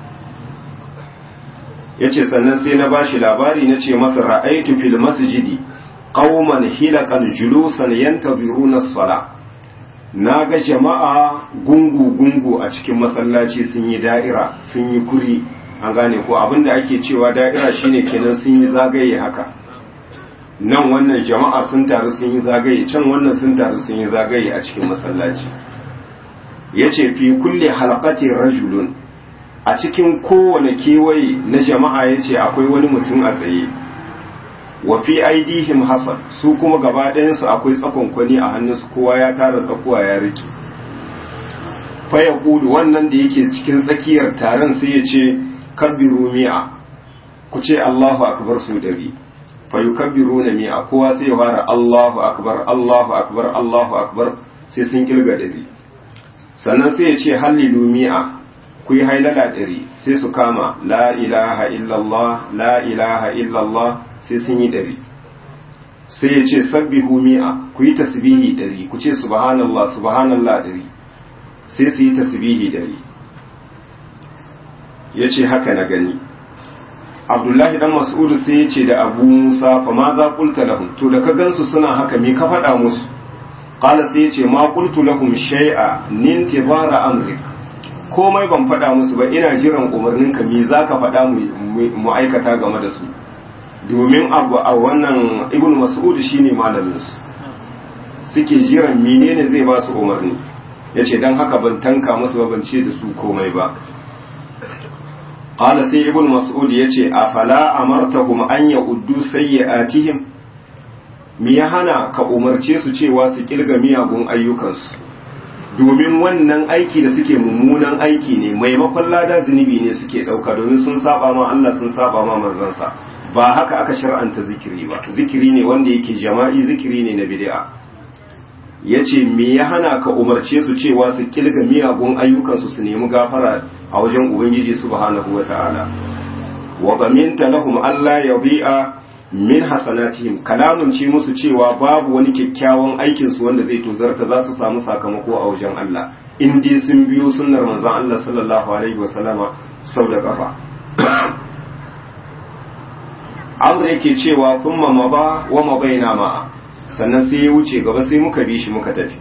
yace sannan sai na bashi labari nace masa ra'aitu fil masjidi qauman hilaqan julusan yantaziruna as-salah naga jama'a gungu gungu a cikin masallaci sun yi da'ira sun yi kuri an gane ko abinda ake cewa da'ira shine kenan sun yi zagaye haka nan wannan jama'a sun taru sun yi zagaye can wannan sun taru sun yi zagaye a cikin masallaci yace fi kulli halaqatin rajulun a cikin kowane kewaye na jama'a yace akwai wani mutum a tsaye wa fi aidihim hasan su kuma gaba ɗayansu akwai tsakonkwani a hannunsu kowa ya tara tsakuwa ya rike fa ya wannan da yake cikin tsakiyar taron sai ya ce kabbiru mi'a ku ce Allahu akbar su dari fa yukabbiruna mi'a kowa sai ya fara Allahu akbar Allahu akbar Allahu akbar sai sun kilga dari sannan sai ya ce hallilu mi'a ku yi hailala dari sai su kama la ilaha illallah la ilaha illallah sai sun yi ɗari sai ya ce sabbihu mi'a ku yi tasbihi ɗari ku ce subhanallah subhanallah ɗari sai su yi tasbihi ɗari ya ce haka na gani abdullahi dan mas'udu sai ya ce da abu musa fa ma za kulta lahum to da ka gansu suna haka me ka faɗa musu qala sai ya ce ma qultu lahum shay'a nintibara amrik komai ban faɗa musu ba ina jiran umarninka me zaka faɗa mu aikata game da su domin abu a wannan ibn mas'ud shine malaminsu suke jiran menene zai ba su umarni yace dan haka ban tanka musu ba ban ce da su komai ba qala sai ibn mas'ud yace afala amartahum an ya'uddu sayyi'atihim me ya hana ka umarce su cewa su kilga miyagun ayyukansu domin wannan aiki da suke mummunan aiki ne maimakon lada zunubi ne suke dauka domin sun saba ma Allah sun saba ma manzansa ba haka aka shar'anta zikiri ba zikiri ne wanda yake jama'i zikiri ne na bid'a yace me ya hana ka umarce su cewa su kilga miyagun ayyukansu su nemi gafara a wajen ubangiji subhanahu wata'ala wa baminta lahum alla yadhi'a min hasanatihim kalamun ce musu cewa babu wani kyakkyawan aikin su wanda zai tozarta za su samu sakamako a wajen Allah in dai sun biyo sunnar manzon Allah sallallahu alaihi wasallama sau da kafa amr yake cewa thumma maba wa mabaina ma sannan sai ya wuce gaba sai muka bi shi muka tafi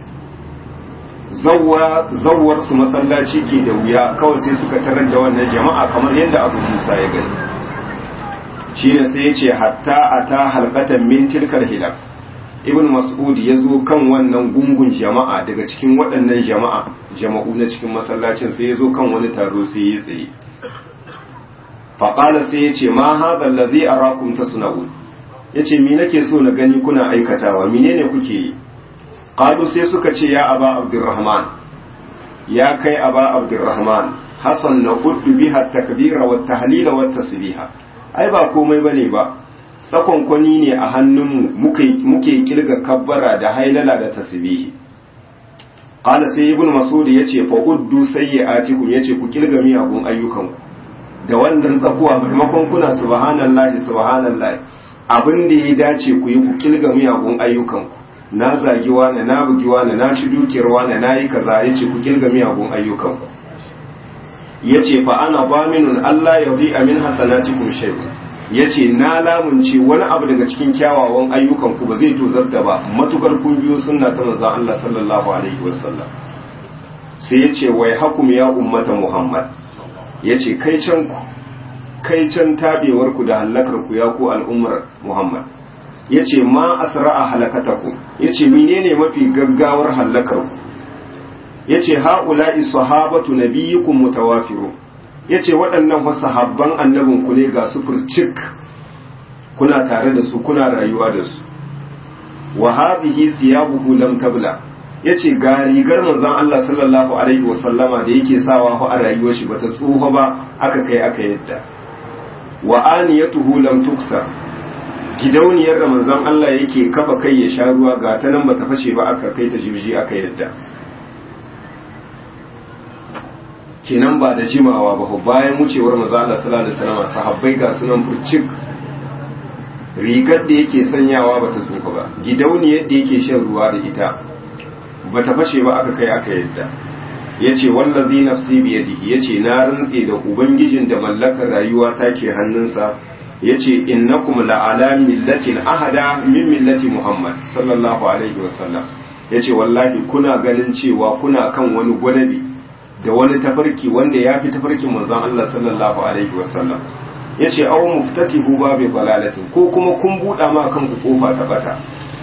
zawwa zawwar su masallaci ke da wuya kawai sai suka tarar da wannan jama'a kamar yadda Abu Musa ya gani shine sai ya ce hatta ata halqatan min tilkal hilal ibn mas'ud ya zo kan wannan gungun jama'a daga cikin waɗannan jama'a jama'u na cikin masallacin sai ya zo kan wani taro sai ya tsaye faƙala sai ya ce ma haɗa lazi a rakun ta suna'un ya ce mi nake so na gani kuna aikatawa menene kuke yi ƙalu sai suka ce ya aba abdurrahman ya kai aba abdurrahman hassan na uddu biha takbira wa tahlila wa tasbiha ai ba komai bane ba tsakonkwani ne a hannunmu muke kilga kabbara da hailala da tasbihi qala sai ibnu mas'ud yace fa uddu sayyi'atikum yace ku kilga miyagun ayyukanku da wannan tsakuwa maimakon kuna subhanallahi subhanallahi abin da ya dace ku yi ku kilga miyagun ayyukanku na zagi wani na bugi wani na ci dukiyar wani na yi kaza ya ce ku kilga miyagun ayyukanku ya ce fa ana baminun Allah ya bi amin hasanatikum shay ya ce na lamunce wani abu daga cikin kyawawan ayyukanku ba zai tozarta ba matukar kun biyo sunna ta manzon Allah sallallahu alaihi wasallam sai ya ce wai hakum ya ummata Muhammad ya ce kai can ku kai can tabewar ku da halakar ku ya ku al'ummar Muhammad ya ce ma asra'a halakataku ya ce menene mafi gaggawar halakar ku ya ce ha'ula'i sahabatu nabiyyukum mutawafiru ya ce waɗannan fa sahabban annabin ku ne ga su furcik kuna tare da su kuna rayuwa da su wa hadhihi thiyabuhu lam tabla yace ga rigar manzon Allah sallallahu alaihi wasallama da yake sawa fa a rayuwar shi bata tsufa ba aka kai aka yadda wa aniyatuhu lam tuksar gidauniyar da manzon Allah yake kafa kai ya sha ruwa ga ta nan bata fashe ba aka kai ta jibji aka yadda kenan ba da jimawa ba bayan wucewar manzon Allah sallallahu alaihi wasallam sahabbai ga sunan furcik rigar da yake sanyawa bata tsufa ba gidauniyar da yake shan ruwa da ita bata fashe ba aka kai aka yadda yace wallazi nafsi biyadihi yace na rantse da ubangijin da mallakar rayuwa take hannunsa yace innakum la'ala millatin ahada min millati muhammad sallallahu alaihi wasallam yace wallahi kuna ganin cewa kuna kan wani gwadabi da wani tafarki wanda ya fi tafarkin manzon Allah sallallahu alaihi wasallam yace aw muftatihu babi balalatin ko kuma kun buɗa ma kanku kofa ta bata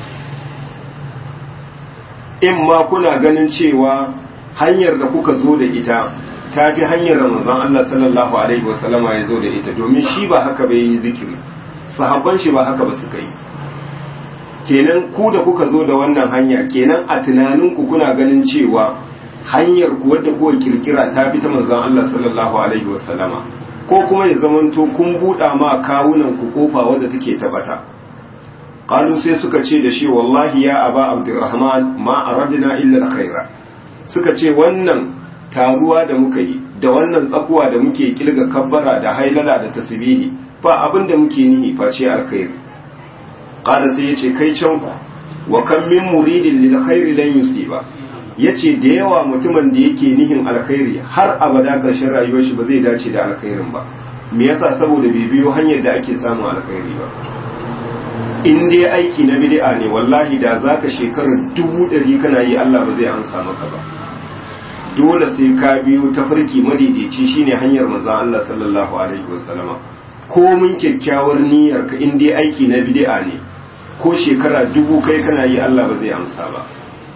in ma kuna ganin cewa hanyar da kuka zo da ita ta fi hanyar da manzon Allah sallallahu alaihi wasallama ya zo da ita domin shi ba haka bai yi zikiri sahabban shi ba haka ba suka yi kenan ku da kuka zo da wannan hanya kenan a tunaninku kuna ganin cewa hanyar ku wadda kuka kirkira ta fi ta manzon Allah sallallahu alaihi wasallama ko kuma ya zamanto kun buɗa ma kawunan ku kofa wadda take tabata qalu sai suka ce da shi wallahi ya aba abdurrahman ma aradna illa alkhaira suka ce wannan taruwa da muka yi da wannan tsakuwa da muke kilga kabbara da hailala da tasbihi ba abin da muke nihi face alkhairi qala sai yace kai can ku wa kam min muridin lil khairi lan yusiba yace da yawa mutumin da yake nihin alkhairi har abada karshen rayuwar shi ba zai dace da alkhairin ba me yasa saboda bai biyo hanyar da ake samun alkhairi ba in dai aiki na bid'a ne wallahi da zaka shekarar dubu ɗari kana yi Allah ba zai amsa maka ba dole sai ka biyo tafarki madaidaici shine hanyar manzo Allah sallallahu alaihi wasallama ko mun kyakkyawar niyyar ka in dai aiki na bid'a ne ko shekara dubu kai kana yi Allah ba zai amsa ba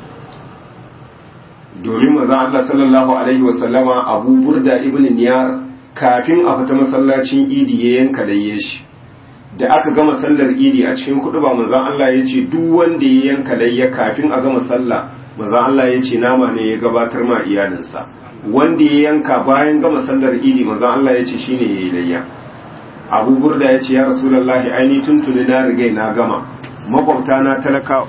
domin manzo Allah sallallahu alaihi wasallama Abu Burda ibn Niyar kafin a fita masallacin Idi ya yanka da shi da aka gama sallar idi a cikin kudu ba manzon Allah ya ce duk wanda ya yanka layya kafin a gama sallah manzon Allah ya ce nama ne ya gabatar ma iyalinsa wanda ya yanka bayan gama sallar idi manzon Allah ya ce shine yayi layya Abu Burda ya ce ya Rasulullahi aini tuntuni na riga na gama makwabta na talaka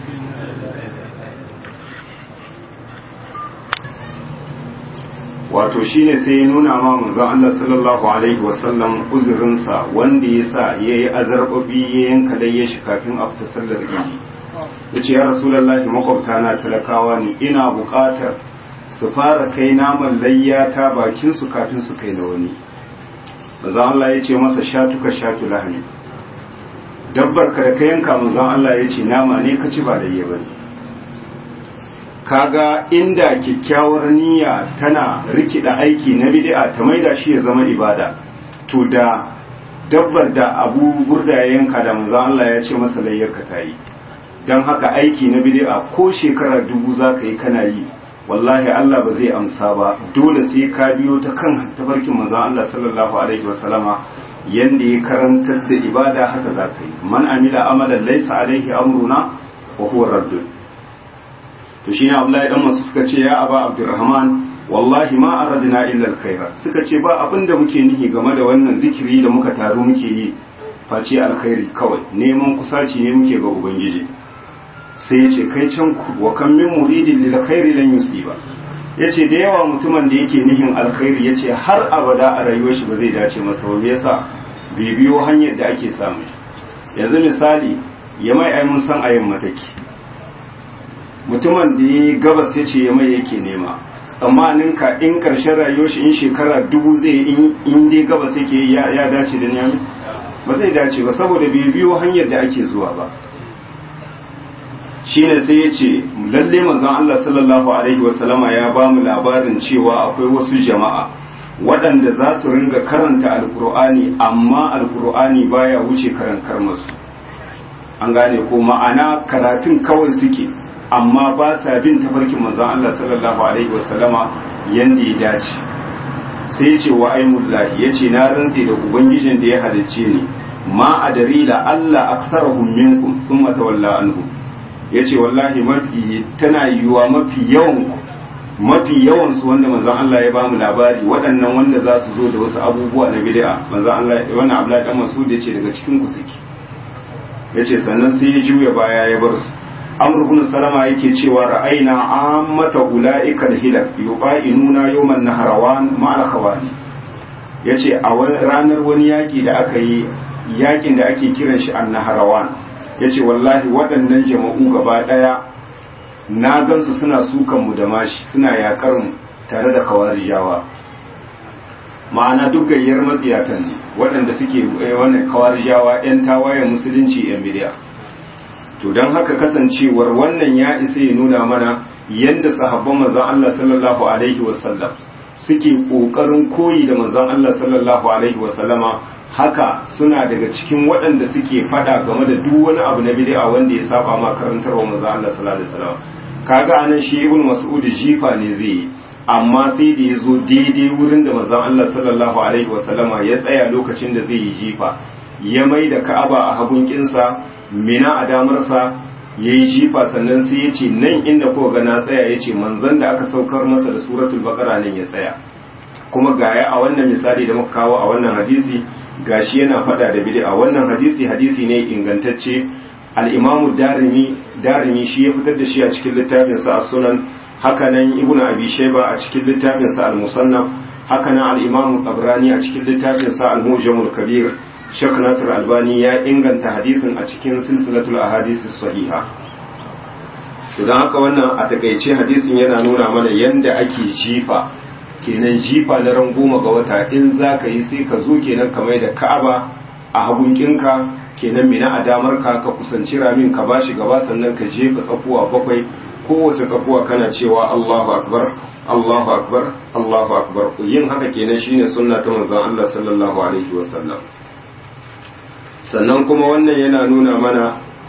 wato shine sai ya nuna ma manzon Allah sallallahu alaihi wasallam uzurinsa wanda ya sa ya yi azarbabi ya yanka dai ya shi kafin a fita sallar idi ya ce ya rasulullahi makwabta na talakawa ne ina buƙatar su fara kai naman layya ta bakin su kafin su kai na wani manzon Allah ya ce masa shatuka shatu lahani dabbar ka da ka yanka manzon Allah ya ce nama ne ka ci ba layya bane kaga inda kyakkyawar niyya tana rikida aiki na bid'a ta maida shi ya zama ibada to da dabbar da abu burda ya yanka da manzo Allah ya ce masa layyarka ta yi don haka aiki na bid'a ko shekara dubu za ka yi kana yi wallahi Allah ba zai amsa ba dole sai ka biyo ta kan tafarkin manzo Allah sallallahu alaihi wasallama yanda ya karantar da ibada haka za ka yi man amila amalan laysa alaihi amruna wa huwa raddun to shine Abdullahi dan masu suka ce ya aba Abdurrahman wallahi ma aradna illa alkhaira suka ce ba abin da muke nihi game da wannan zikiri da muka taru muke yi face alkhairi kawai neman kusaci ne muke ga ubangiji sai yace kai can ku wa kam min muridin lil khairi lan yusiba yace da yawa mutumin da yake nihin alkhairi yace har abada a rayuwar shi ba zai dace masa ba yasa bai biyo hanyar da ake samu yanzu misali ya mai ai mun san ayin mataki mutumin da ya gabas ya ce ya mai yake nema tsammanin ka in karshen rayuwar shi in shekara dubu zai in dai gabas yake ya dace da niyami ba zai dace ba saboda bai biyo hanyar da ake zuwa ba shine sai ya ce lalle manzon Allah sallallahu alaihi wasallama ya ba mu labarin cewa akwai wasu jama'a waɗanda za su ringa karanta alkur'ani amma alkur'ani baya wuce karankar masu an gane ko ma'ana karatun kawai suke amma ba sa bin tafarkin manzon Allah sallallahu alaihi wasallama yanda ya dace sai ce wa aimullahi yace na rantse da ubangijin da ya halicce ni ma adari la Allah aktsarahum minkum thumma tawalla anhum yace wallahi mafi tana yiwa mafi yawan mafi yawan su wanda manzon Allah ya bamu labari waɗannan wanda za su zo da wasu abubuwa na bid'a manzon Allah wannan Abdullahi dan Mas'ud yace daga cikin ku suke yace sannan sai ya juya baya ya bar su amr ibn salama yake cewa ra'ayna ammata ulaika al-hilal yuqainuna yawman naharawan ma'al khawani yace a ranar wani yaki da aka yi yakin da ake kiran shi an-naharawan yace wallahi waɗannan jama'u gaba daya na gansu suna sukan mu da mashi suna yakar mu tare da kawarijawa ma'ana duk gayyar matsiyatan ne waɗanda suke wannan kawarijawa 'yan tawayen musulunci 'yan bidiya to don haka kasancewar wannan ya isa ya nuna mana yadda sahabban manzon Allah sallallahu alaihi wasallam suke kokarin koyi da manzon Allah sallallahu alaihi wasallama haka suna daga cikin waɗanda suke fada game da duk wani abu na bid'a wanda ya saba ma karantarwa manzon Allah sallallahu alaihi wasallam kaga anan shi ibn mas'ud jifa ne zai yi amma sai da ya zo daidai wurin da manzon Allah sallallahu alaihi wasallama ya tsaya lokacin da zai yi jifa ya mai da ka'aba a hagun kinsa mina a damarsa ya yi jifa sannan sai ya ce nan inda ko ga na tsaya ya ce manzon da aka saukar masa da suratul baqara nan ya tsaya kuma gaya a wannan misali da muka kawo a wannan hadisi gashi yana fada da bid'a wannan hadisi hadisi ne ingantacce al-imamu darimi darimi shi ya fitar da shi a cikin littafin sa as-sunan haka nan ibnu abi shayba a cikin littafin sa al-musannaf haka nan al-imamu tabrani a cikin littafin sa al-mujamul kabir Sheikh Nasir Albani ya inganta hadisin a cikin silsilatul ahadisi sahiha. To don haka wannan a takaice hadisin yana nuna mana yanda ake jifa kenan jifa na ran goma ga wata in za ka yi sai ka zo kenan ka mai da ka'aba a hagunkinka kenan mina a damar ka ka kusanci ramin ka bashi gaba sannan ka jefa tsakuwa bakwai kowace tsakuwa kana cewa Allahu akbar Allahu akbar Allahu akbar yin haka kenan shine sunna ta manzon Allah sallallahu alaihi wasallam sannan kuma wannan yana nuna mana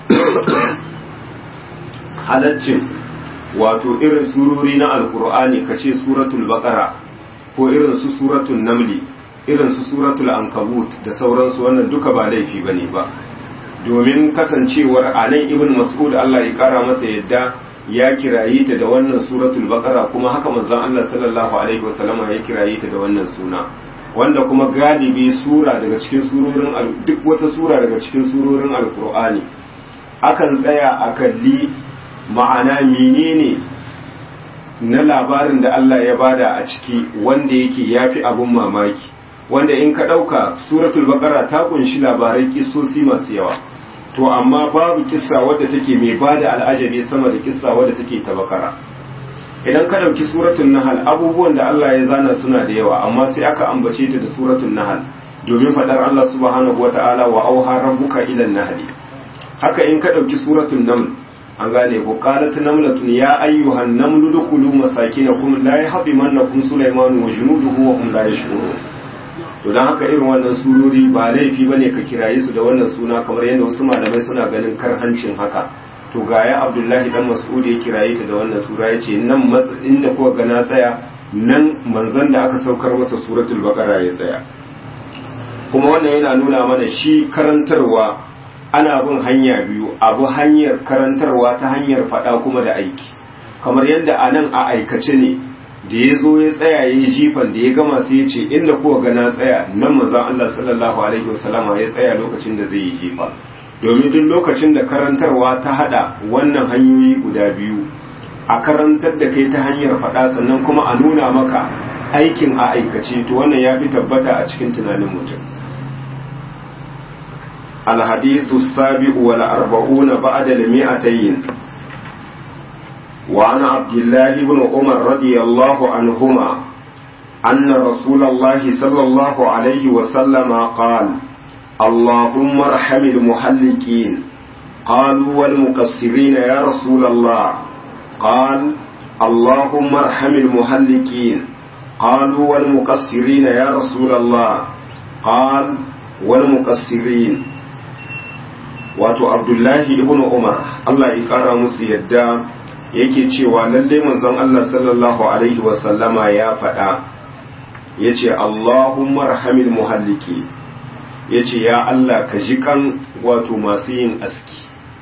halaccin wato irin surori na alkur'ani ka ce suratul baqara ko irin su suratul namli irin su suratul ankabut da sauransu wannan duka ba laifi bane ba domin kasancewar anan ibn mas'ud Allah ya kara masa yadda ya kirayi ta da wannan suratul baqara kuma haka manzon Allah sallallahu alaihi wasallama ya kirayi ta da wannan suna wanda kuma galibi sura daga cikin surorin duk wata sura daga cikin surorin alkur'ani akan tsaya a kalli ma'ana menene na labarin da Allah ya bada a ciki wanda yake yafi abun mamaki wanda in ka ɗauka suratul baqara ta kunshi labarai kissosi masu yawa to amma babu kissa wadda take mai bada al'ajabi sama da kissa wadda take ta bakara idan ka ɗauki suratun nahal abubuwan da Allah ya zana suna da yawa amma sai aka ambace ta da suratun nahal domin faɗar Allah subhanahu wata'ala wa auha rabbuka ila nahli haka in ka ɗauki suratun naml an gane ko qalat namlatun ya ayyuhan namlu dukhulu masakinakum la yahdimannakum sulaymanu wa junuduhu wa hum la yashurun to dan haka irin wannan surori ba laifi bane ka kiraye su da wannan suna kamar yadda wasu malamai suna ganin karhancin haka to ga ya abdullahi dan mas'ud ya kiraye ta da wannan sura ya ce nan matsayin da kuka ga na tsaya nan manzon da aka saukar masa suratul baqara ya tsaya kuma wannan yana nuna mana shi karantarwa ana bin hanya biyu abu hanyar karantarwa ta hanyar faɗa kuma da aiki kamar yadda a nan a aikace ne da ya zo ya tsaya ya yi jifan da ya gama sai ya ce inda kuka ga na tsaya nan manzon Allah sallallahu alaihi wasallama ya tsaya lokacin da zai yi jifa domin duk lokacin da karantarwa ta hada wannan hanyoyi guda biyu a karantar da kai ta hanyar faɗa sannan kuma a nuna maka aikin a aikace to wannan ya fi tabbata a cikin tunanin mutum الحديث السابع والأربعون بعد المئتين وعن عبد الله بن عمر رضي الله عنهما أن رسول الله صلى الله عليه وسلم قال اللهم ارحم المحلقين قالوا والمقصرين يا رسول الله قال اللهم ارحم المحلقين قالوا والمقصرين يا رسول الله قال والمقصرين wato abdullahi ibn umar Allah ya kara musu yadda yake cewa lalle manzon Allah sallallahu alaihi wasallama ya faɗa yace Allahumma rahamil muhalliki yace ya Allah ka ji kan wato masu yin aski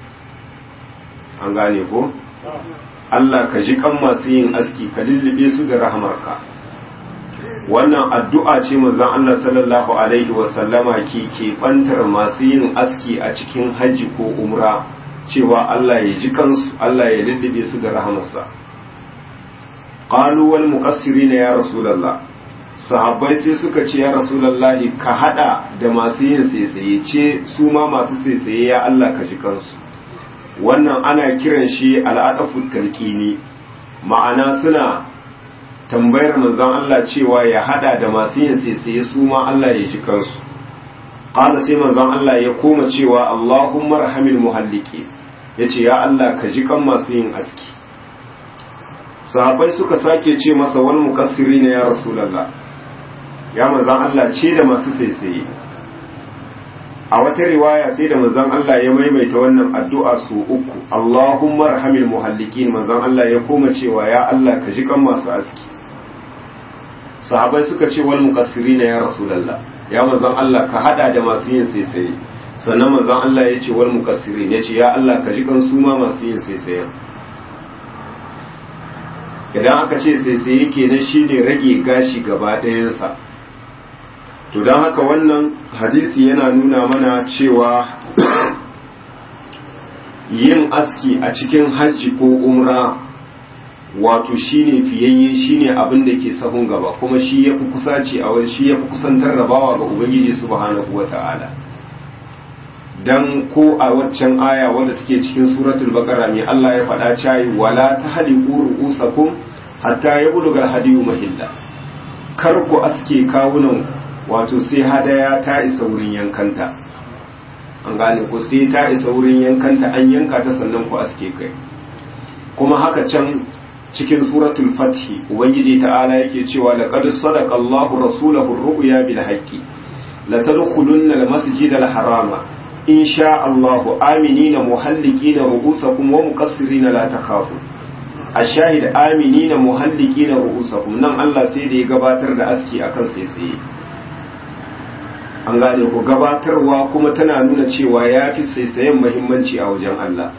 an gane ko Allah ka ji kan masu yin aski ka lullube su da rahamarka wannan addu'a ce manzon Allah sallallahu alaihi wasallama ke keɓantar masu yin aski a cikin hajji ko umra cewa Allah ya ji kansu Allah ya lullube su da rahamarsa qalu wal muqassirina ya rasulullah sahabbai sai suka ce ya rasulullahi ka hada da masu yin saisaye ce su ma masu saisaye ya Allah ka ji kansu wannan ana kiran shi al'adafu talqini ma'ana suna tambayar manzon Allah cewa ya hada da masu yin saisaye su ma Allah ya ji kansu qala sai manzon Allah ya koma cewa Allahumma rahamil muhalliki yace ya Allah ka ji kan masu yin aski sahabbai suka sake ce masa wal muqassirina ya rasulullah ya manzon Allah ce da masu saisaye a wata riwaya sai da manzon Allah ya maimaita wannan addu'a su uku Allahumma rahamil muhallikin manzon Allah ya koma cewa ya Allah ka ji kan masu aski sahabai suka ce wal muqassirina ya rasulullah ya manzon Allah ka hada da masu yin saisaye sannan manzon Allah ya ce wal muqassirin ya ce ya Allah ka ji kan su ma masu yin saisaye idan aka ce saisaye kenan shine rage gashi gaba ɗayansa to don haka wannan hadisi yana nuna mana cewa yin aski a cikin hajji ko umra wato shine fiyayye shine abin da ke sahun gaba kuma shi ya fi kusaci a wani shi ya fi kusantar rabawa ga ubangiji subhanahu wa ta'ala dan ko a waccan aya wadda take cikin suratul baqara mai Allah ya faɗa cayi wala tahliqu ru'usakum hatta yabluga hadiyu mahilla kar ku aske kawunan wato sai hadaya ta isa wurin yankanta an gane ku sai ta isa wurin yankanta an yanka ta sannan ku aske kai kuma haka can cikin suratul fathi ubangiji ta'ala yake cewa laqad sadaqa Allahu rasulahu ar-ru'ya bil haqqi la tadkhulunna al-masjid al-harama in sha Allahu aminina muhallikina ru'usakum wa muqassirina la takhafu ashahid aminina muhallikina ru'usakum nan Allah sai da ya gabatar da aski akan sai sai an gane ku gabatarwa kuma tana nuna cewa ya fi saisayen mahimmanci a wajen Allah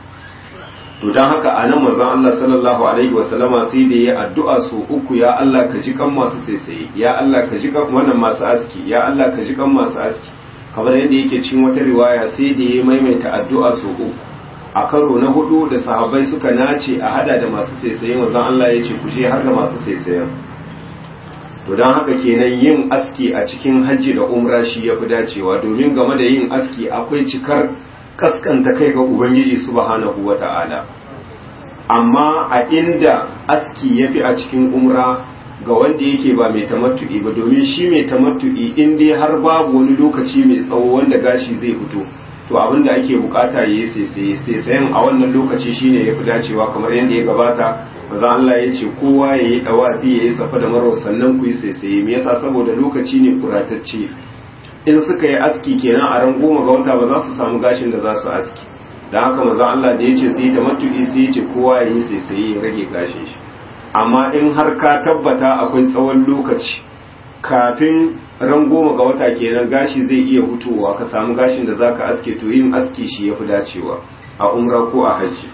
to don haka a nan mazan Allah sallallahu alaihi wasallama sai da ya addu'a su uku ya Allah ka ji kan masu saisaye ya Allah ka ji kan wannan masu aski ya Allah ka ji kan masu aski kamar yadda yake cikin wata riwaya sai da ya maimaita addu'a su uku a karo na hudu da sahabbai suka nace a hada da masu saisaye mazan Allah ya ce ku je har da masu saisayen to don haka kenan yin aski a cikin hajji da umra shi ya fi dacewa domin game da yin aski akwai cikar kaskanta kai ga ubangiji subhanahu wa ta'ala amma a inda aski ya fi a cikin umra ga wanda yake ba mai tamattu'i ba domin shi mai tamattu'i in dai har babu wani lokaci mai tsawo wanda gashi zai fito to abin da ake bukata ya yi saisaye saisayen a wannan lokaci shine ya fi dacewa kamar yadda ya gabata maza Allah ya ce kowa ya yi dawafi ya yi safa da marwa sannan ku yi saisaye me yasa saboda lokaci ne kuratacce in suka yi aski kenan a ran goma ga wata ba za su samu gashin da za su aski da haka maza Allah da ya ce sai ta matuƙi sai ya ce kowa ya yi saisaye ya rage gashin shi amma in har ka tabbata akwai tsawon lokaci kafin ran goma ga wata kenan gashi zai iya hutowa ka samu gashin da zaka aske to yin aski shi ya fi dacewa a umra ko a hajji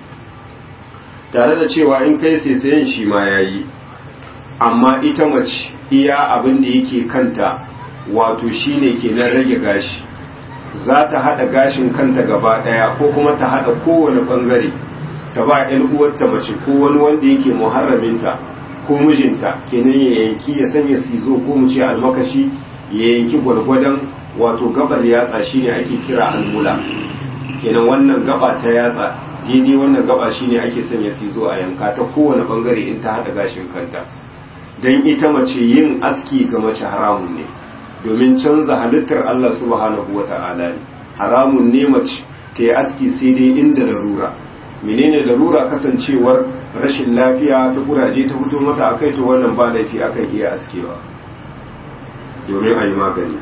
tare da cewa in kai saisayen shi ma ya yi amma ita mace iya abin da yake kanta wato shi ne ke nan rage gashi za ta haɗa gashin kanta gaba ɗaya ko kuma ta haɗa kowane ɓangare ta ba ‘yan uwarta mace ko wani wanda yake muharraminta ko mijinta kenan ya yanki ya sanya sizo ko mu ce almakashi ya yanki gwargwadon wato gabar yatsa shine ake kira almula kenan wannan gaba ta yatsa daidai wannan gaba shine ake sanya sizo a yanka ta kowane bangare in ta hada gashin kanta don ita mace yin aski ga mace haramun ne domin canza halittar Allah subhanahu wata'ala ne haramun ne mace ta yi aski sai dai inda larura menene larura kasancewar rashin lafiya ta kuraje ta fito mata akai to wannan ba laifi akan iya askewa domin a yi magani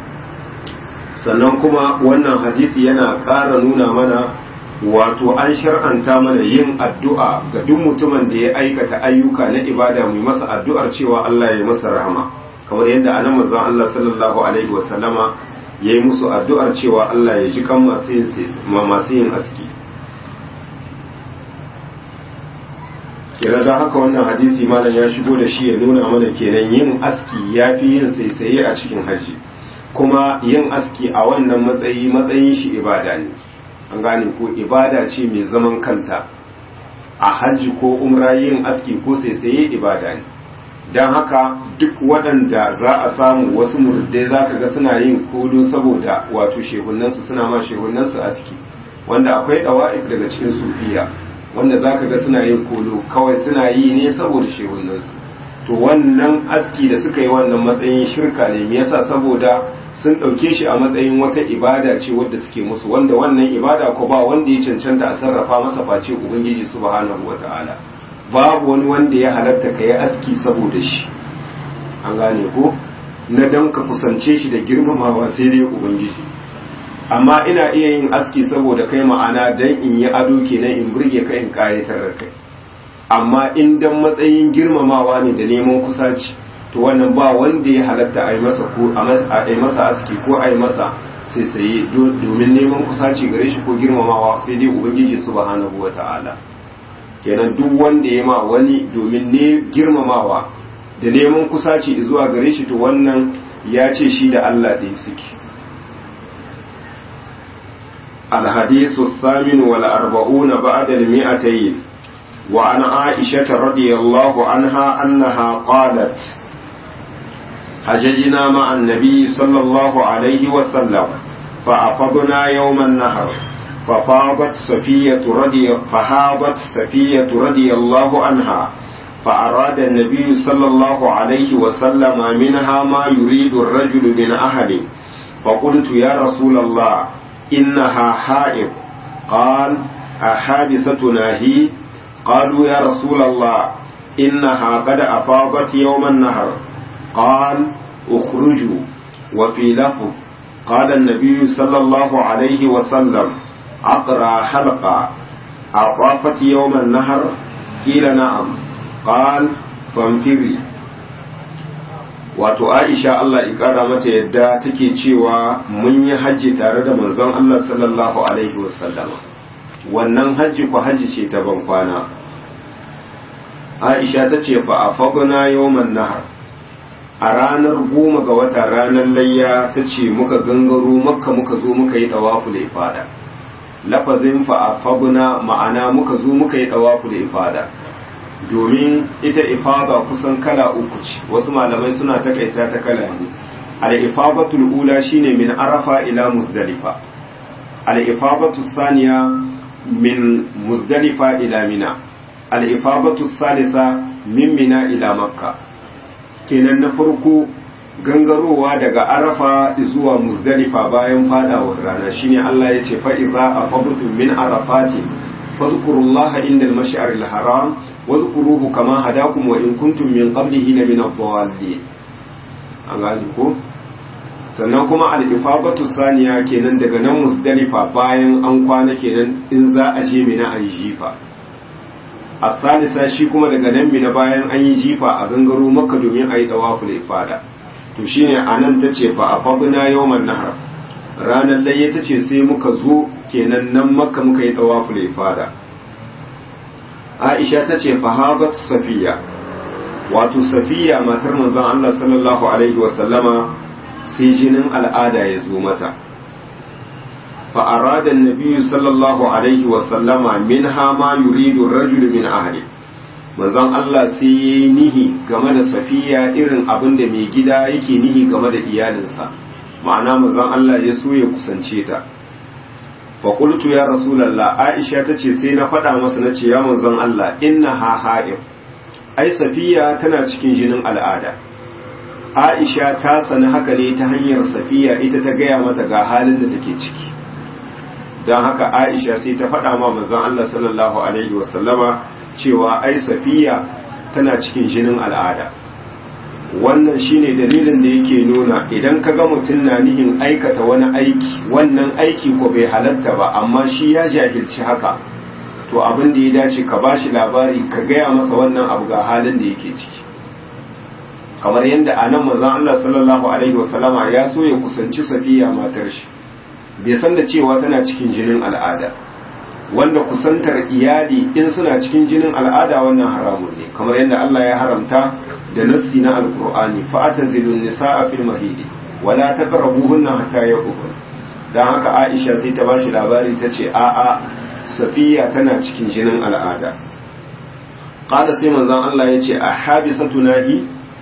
sannan kuma wannan hadisi yana ƙara nuna mana wato an shar'anta mana yin addu'a ga duk mutumin da ya aikata ayyuka na ibada mu masa addu'ar cewa Allah ya masa rahama kamar yadda anan manzon Allah sallallahu alaihi wa sallama yayi musu addu'ar cewa Allah ya ji kan masu yin masu yin aski kenan don haka wannan hadisi malam ya shigo da shi ya nuna mana kenan yin aski ya fi yin saisaye a cikin hajji kuma yin aski a wannan matsayi matsayin shi ibada ne an gane ko ibada ce mai zaman kanta a hajji ko umra yin aski ko saisaye ibada ne don haka duk waɗanda za a samu wasu murdai za ka ga suna yin kodo saboda wato shehunansu suna ma shehunansu aski wanda akwai ɗawa'if daga cikin sufiya wanda za ka ga suna yin kolo kawai suna yi ne saboda shehunansu to wannan aski da suka yi wannan matsayin shirka ne me yasa saboda sun ɗauke shi a matsayin wata ibada ce wadda suke musu wanda wannan ibada ko ba wanda ya cancanta a sarrafa masa face ubangiji subhanahu wata'ala babu wani wanda ya halatta ka yi aski saboda shi an gane ko na dan ka kusance shi da girmamawa sai dai ubangiji amma ina iya yin aski saboda kai ma'ana dan in yi ado kenan in burge ka in kayatar da kai amma in dan matsayin girmamawa ne da neman kusaci to wannan ba wanda ya halatta a yi masa ko a yi masa aski ko a yi masa sai sai domin neman kusaci gare shi ko girmamawa sai dai ubangiji subhanahu wata'ala kenan duk wanda ya ma wani domin ne girmamawa da neman kusaci zuwa gare shi to wannan ya ce shi da Allah ɗaya suke الحديث الثامن والأربعون بعد المئتين وعن عائشة رضي الله عنها أنها قالت حججنا مع النبي صلى الله عليه وسلم فأفضنا يوم النهر ففاضت صفية رضي فهابت صفية رضي الله عنها فأراد النبي صلى الله عليه وسلم منها ما يريد الرجل من أهله فقلت يا رسول الله إنها حائض قال أحابستنا هي قالوا يا رسول الله إنها قد أفاضت يوم النهر قال اخرجوا وفي لفظ قال النبي صلى الله عليه وسلم أقرأ حلقة أطافت يوم النهر قيل نعم قال فانفري wato aisha Allah ikara mata yadda take cewa mun yi hajji tare da manzon Allah sallallahu alaihi wasallama wannan hajji ku hajji ce ta ban kwana aisha ta ce fa a faguna yawman nahar a ranar goma ga wata ranar layya ta ce muka gangaro makka muka zo muka yi dawafu da ifada lafazin fa a faguna ma'ana muka zo muka yi dawafu da ifada domin ita ifada kusan kala uku ce wasu malamai suna takaita ta kala ne al-ifadatul ula shine min arafa ila muzdalifa al-ifadatu thaniya min muzdalifa ila mina al-ifadatu thalitha min mina ila makka kenan na farko gangarowa daga arafa zuwa muzdalifa bayan fadawar rana shine Allah ya ce fa idza afadtum min arafati fadhkurullaha inda al-mash'aril haram wadhkuruhu kama hadakum wa in kuntum min qablihi la min ad-dallin an gani ko sannan kuma al-ifadatu saniya kenan daga nan musdalifa bayan an kwana kenan in za a je mina a yi jifa a salisa shi kuma daga nan mina bayan an yi jifa a gangaro maka domin a yi dawaful ifada to shine anan tace fa afabna yawman nahar ranar layya tace sai muka zo kenan nan makka muka yi dawaful ifada Aisha tace fa habat safiya wato safiya matar manzon Allah sallallahu alaihi wa sallama sai jinin al'ada ya zo mata فأراد النبي صلى الله عليه وسلم منها ما يريد الرجل من أهله manzon Allah sai ya yi nihi game da safiya irin abin da mai gida yake nihi game da iyalinsa ma'ana manzon Allah ya so ya kusance ta fa qultu ya rasulullah Aisha tace sai na faɗa masa na ce ya manzon Allah inna ha ha'ir ai safiya tana cikin jinin al'ada Aisha ta sani haka ne ta hanyar safiya ita ta gaya mata ga halin da take ciki don haka aisha sai ta faɗa ma manzon Allah sallallahu alaihi wasallama cewa ai safiya tana cikin jinin al'ada wannan shine dalilin da yake nuna idan ka ga mutum na nihin aikata wani aiki wannan aiki ko bai halatta ba amma shi ya jahilci haka to abin da ya dace ka ba shi labari ka gaya masa wannan abu ga halin da yake ciki kamar yadda a nan manzon Allah sallallahu alaihi wasallama ya so ya kusanci safiya matar shi bai san da cewa tana cikin jinin al'ada wanda kusantar iyali in suna cikin jinin al'ada wannan haramun ne kamar yadda Allah ya haramta da nassi na alqur'ani fa atazilun nisaa fil mahidi wala taqrabuhunna hatta yaqul dan haka Aisha sai ta bashi labari tace a a Safiya tana cikin jinin al'ada qala sai manzon Allah yace a habisatu nahi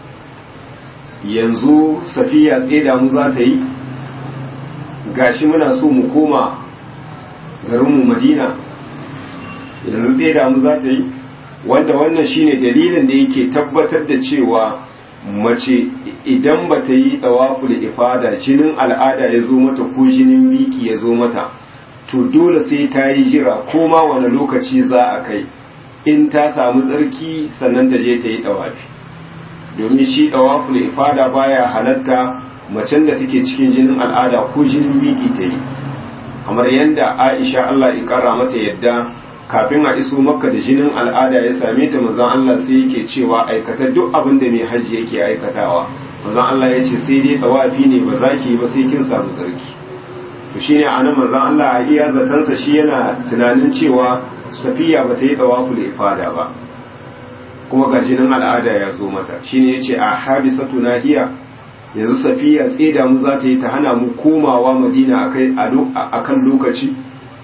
yanzu Safiya tseda mu za ta yi gashi muna so mu koma garinmu madina yanzu tseda mu za ta yi wanda wannan shine dalilin da yake tabbatar da cewa mace idan ba ta yi tsawafu da ifada jinin al'ada ya zo mata ko jinin biki ya zo mata to dole sai ta yi jira ko ma wani lokaci za a kai in ta samu tsarki sannan ta je ta yi tsawafi domin shi tsawafu da ifada baya halatta macen da take cikin jinin al'ada ko jinin biki ta yi kamar yadda aisha Allah ya kara mata yadda kafin a iso makka da jinin al'ada ya same ta manzon Allah sai yake cewa aikata duk abin da mai hajji yake aikatawa manzon Allah ya ce sai dai tawafi ne ba za ki yi ba sai kin samu tsarki to shine anan manzon Allah a iya zatansa shi yana tunanin cewa safiya ba ta yi tawaful ifada ba kuma ga jinin al'ada ya zo mata shine yace a habisatu nahiya yanzu safiya tseda mu za ta yi ta hana mu komawa madina a kan lokaci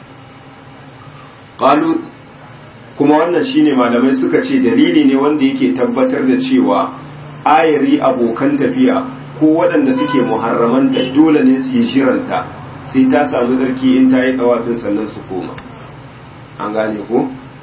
ƙalu kuma wannan shine malamai suka ce dalili ne wanda yake tabbatar da cewa ayari abokan tafiya ko waɗanda suke muharramanta dole ne su yi shiranta sai ta samu zarki in ta yi ɗawafin sannan su koma an gane ko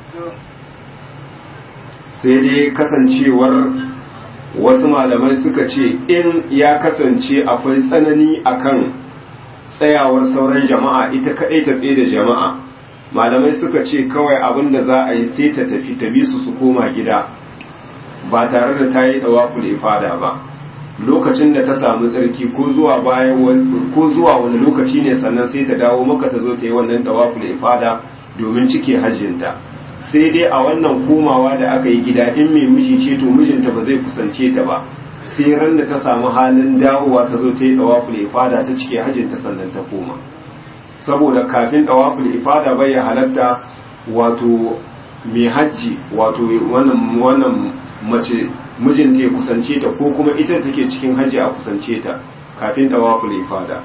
sai dai kasancewar wasu malamai suka ce in ya kasance akwai tsanani akan tsayawar sauran jama'a ita kaɗai ta tsaye da jama'a malamai suka ce kawai abin da za a yi sai ta tafi ta bi su su koma gida ba tare da ta yi ɗawaful ifada ba lokacin da ta samu tsarki ko zuwa bayan ko zuwa wani lokaci ne sannan sai ta dawo maka ta zo ta yi wannan ɗawaful ifada domin cike hajjinta sai dai a wannan komawa da aka yi gida in mai miji ce to mijinta ba zai kusance ta ba sai ran da ta samu halin dawowa ta zo ta yi dawaful ifada ta cike hajjinta sannan ta koma saboda kafin dawaful ifada bai ya halatta wato mai hajji wato wannan wannan mace mijinta ya kusance ta ko kuma ita take cikin hajji a kusance ta kafin dawaful ifada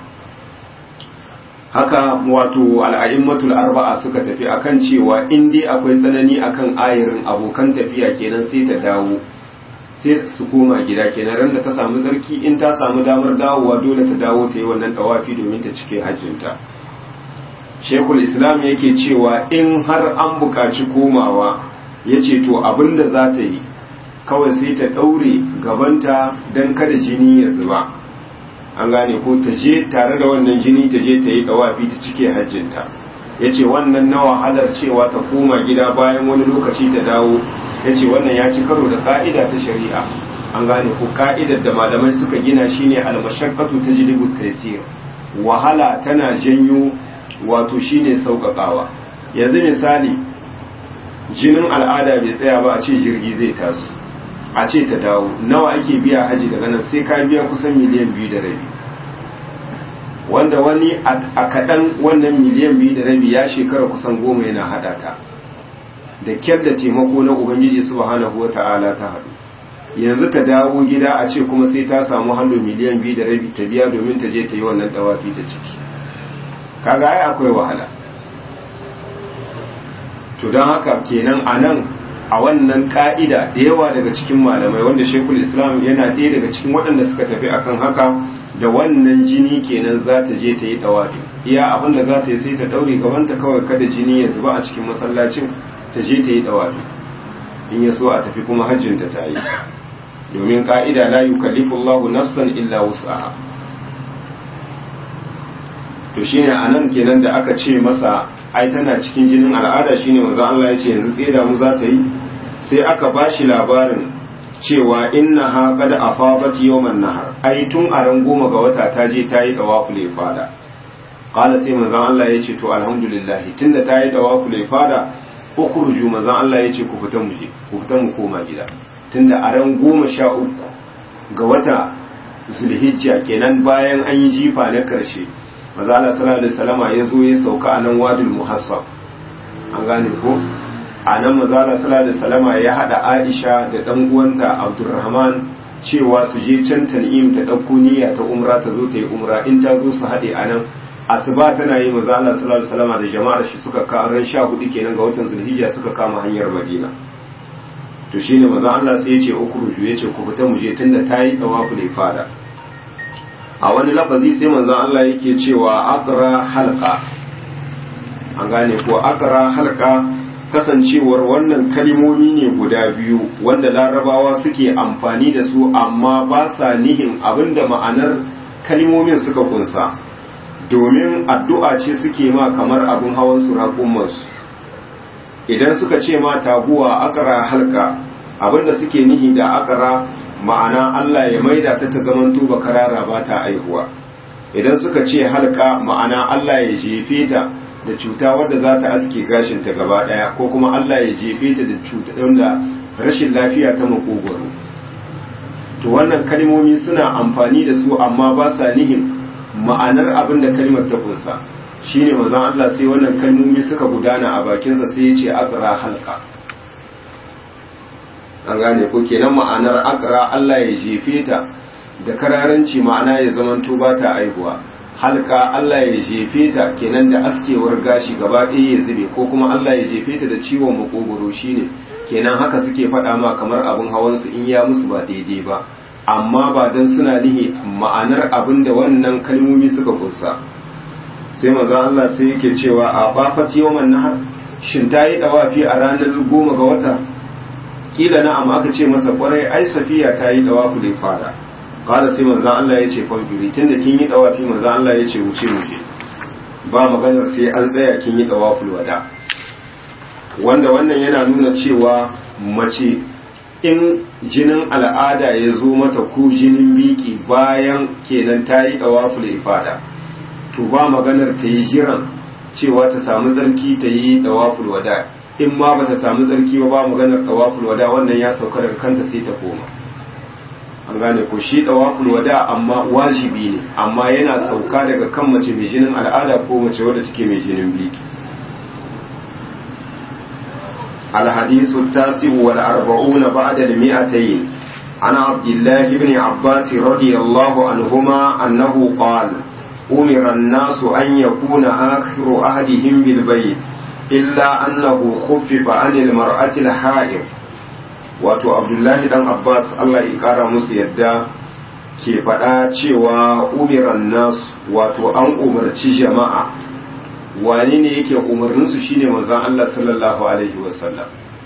haka wato al'a'immatul arba'a suka tafi akan cewa in dai akwai tsanani akan ayarin abokan tafiya kenan sai ta dawo sai su koma gida kenan ran da ta samu zarki in ta samu damar dawowa dole ta dawo ta yi wannan tawafi domin ta cike hajjinta shekul islam yake cewa in har an buƙaci komawa ya ce to abin da za ta yi kawai sai ta ɗaure gabanta don kada jini ya zuba an gane ko ta je tare da wannan jini ta je ta yi dawafi ta cike hajjinta ya ce wannan na wahalar cewa ta koma gida bayan wani lokaci ta dawo ya ce wannan ya ci karo da ka'ida ta shari'a an gane ko ka'idar da malamai suka gina shine almashaqqatu tajlibu taysir wahala tana janyo wato shine sauƙaƙawa yanzu misali jinin al'ada bai tsaya ba a ce jirgi zai taso a ce ta dawo nawa ake biya haji daga nan sai ka biya kusan miliyan biyu da rabi wanda wani a kaɗan wannan miliyan biyu da rabi ya shekara kusan goma yana haɗa ta da kyar da taimako na ubangiji subhanahu wa ta'ala ta haɗu yanzu ta dawo gida a ce kuma sai ta samu hannu miliyan biyu da rabi ta biya domin ta je ta yi wannan dawafi ta ciki kaga ai akwai wahala to don haka kenan a nan a wannan ka'ida da yawa daga cikin malamai wanda shekul islam yana ɗaya daga cikin waɗanda suka tafi akan haka da wannan jini kenan za ta je ta yi ɗawafi iya abin da za ta yi sai ta ɗaure gabanta kawai kada jini ya zuba a cikin masallacin ta je ta yi ɗawafi in ya so a tafi kuma hajjinta ta yi domin ka'ida la yukallifu Allahu nafsan illa wus'aha to shine anan kenan da aka ce masa ai tana cikin jinin al'ada shine manzon Allah ya ce yanzu tseda mu za ta yi sai aka bashi labarin cewa inna ha qad afadat yawman nahar ai tun a ran goma ga wata ta je ta yi dawaful ifada qala sai manzon Allah ya ce to alhamdulillah tunda ta yi dawaful ifada ukhruju manzon Allah ya ce ku fita mu je ku fita mu koma gida tunda a ran goma sha uku ga wata zulhijja kenan bayan an yi jifa na karshe maza Allah sallallahu alaihi wasallama ya zo ya sauka a nan wadul muhassab an gane ko a nan mazala sallallahu alaihi wasallama ya hada Aisha da dan uwanta Abdurrahman cewa su je can tan'im ta ɗauko niyya ta umra ta zo ta yi umra in ta zo su haɗe a nan asuba tana yi maza Allah sallallahu alaihi wasallam da jama'ar shi suka ka ran sha hudu kenan ga watan zulhijja suka kama hanyar madina to shine maza Allah sai ya ce ukhruju ya ce ku fita mu je tunda ta yi tawafu da fada a wani lafazi sai manzon Allah yake cewa aqra halqa an gane ko aqra halqa kasancewar wannan kalimomi ne guda biyu wanda larabawa suke amfani da su amma ba sa nihin abinda ma'anar kalimomin suka kunsa domin addu'a ce suke ma kamar abin hawan su raƙummansu idan suka ce ma taguwa akara halka abinda suke nihi da akara ma'ana Allah ya maida ta ta zaman tuba karara ba ta aihuwa idan suka ce halka ma'ana Allah ya jefe ta da cuta wadda za ta aske gashinta gaba daya ko kuma Allah ya jefe ta da cuta da rashin lafiya ta makogwaro to wannan kalmomi suna amfani da su amma ba sa nihin ma'anar abin da kalmar ta kunsa shine manzon Allah sai wannan kalmomi suka gudana a bakinsa sai ya ce aqra halqa an gane ko kenan ma'anar aqra Allah ya jefe ta da kararanci ma'ana ya zamanto ba ta aihuwa halka Allah ya jefe ta kenan da askewar gashi gaba ɗaya ya zube ko kuma Allah ya jefe ta da ciwon makogoro shine kenan haka suke faɗa ma kamar abin hawan su in ya musu ba daidai ba amma ba dan suna nihi ma'anar abin da wannan kalmomi suka kunsa sai maza Allah sai yake cewa a bafat yawman nahar shin ta yi dawafi a ranar goma ga wata kila na amma aka ce masa kwarai ai safiya ta yi dawafu da fara kala sai manzan Allah ya ce famfiri tun da kin yi dawafi manzan Allah ya ce wuce wuce ba maganar sai an tsaya kin yi dawaful wada wanda wannan yana nuna cewa mace in jinin al'ada ya zo mata ko jinin biki bayan kenan ta yi dawaful ifada to ba maganar ta yi jiran cewa ta samu tsarki ta yi dawaful wada in ma ba ta samu tsarki ba ba maganar dawaful wada wannan ya sauka daga kanta sai ta koma an gane ko shi dawaful wada amma wajibi ne amma yana sauka daga kan mace mai jinin al'ada ko mace wadda take mai jinin biki الحديث التاسع والأربعون بعد المئتين عن عبد الله بن عباس رضي الله عنهما أنه قال أمر الناس أن يكون آخر أهدهم بالبيت إلا أنه خفف عن المرأة الحائض wato abdullahi dan abbas allah ya kara musu yadda ke faɗa cewa umiran nasu wato an umarci jama'a wane ne yake umarninsu shine manzon allah sallallahu alaihi wasallam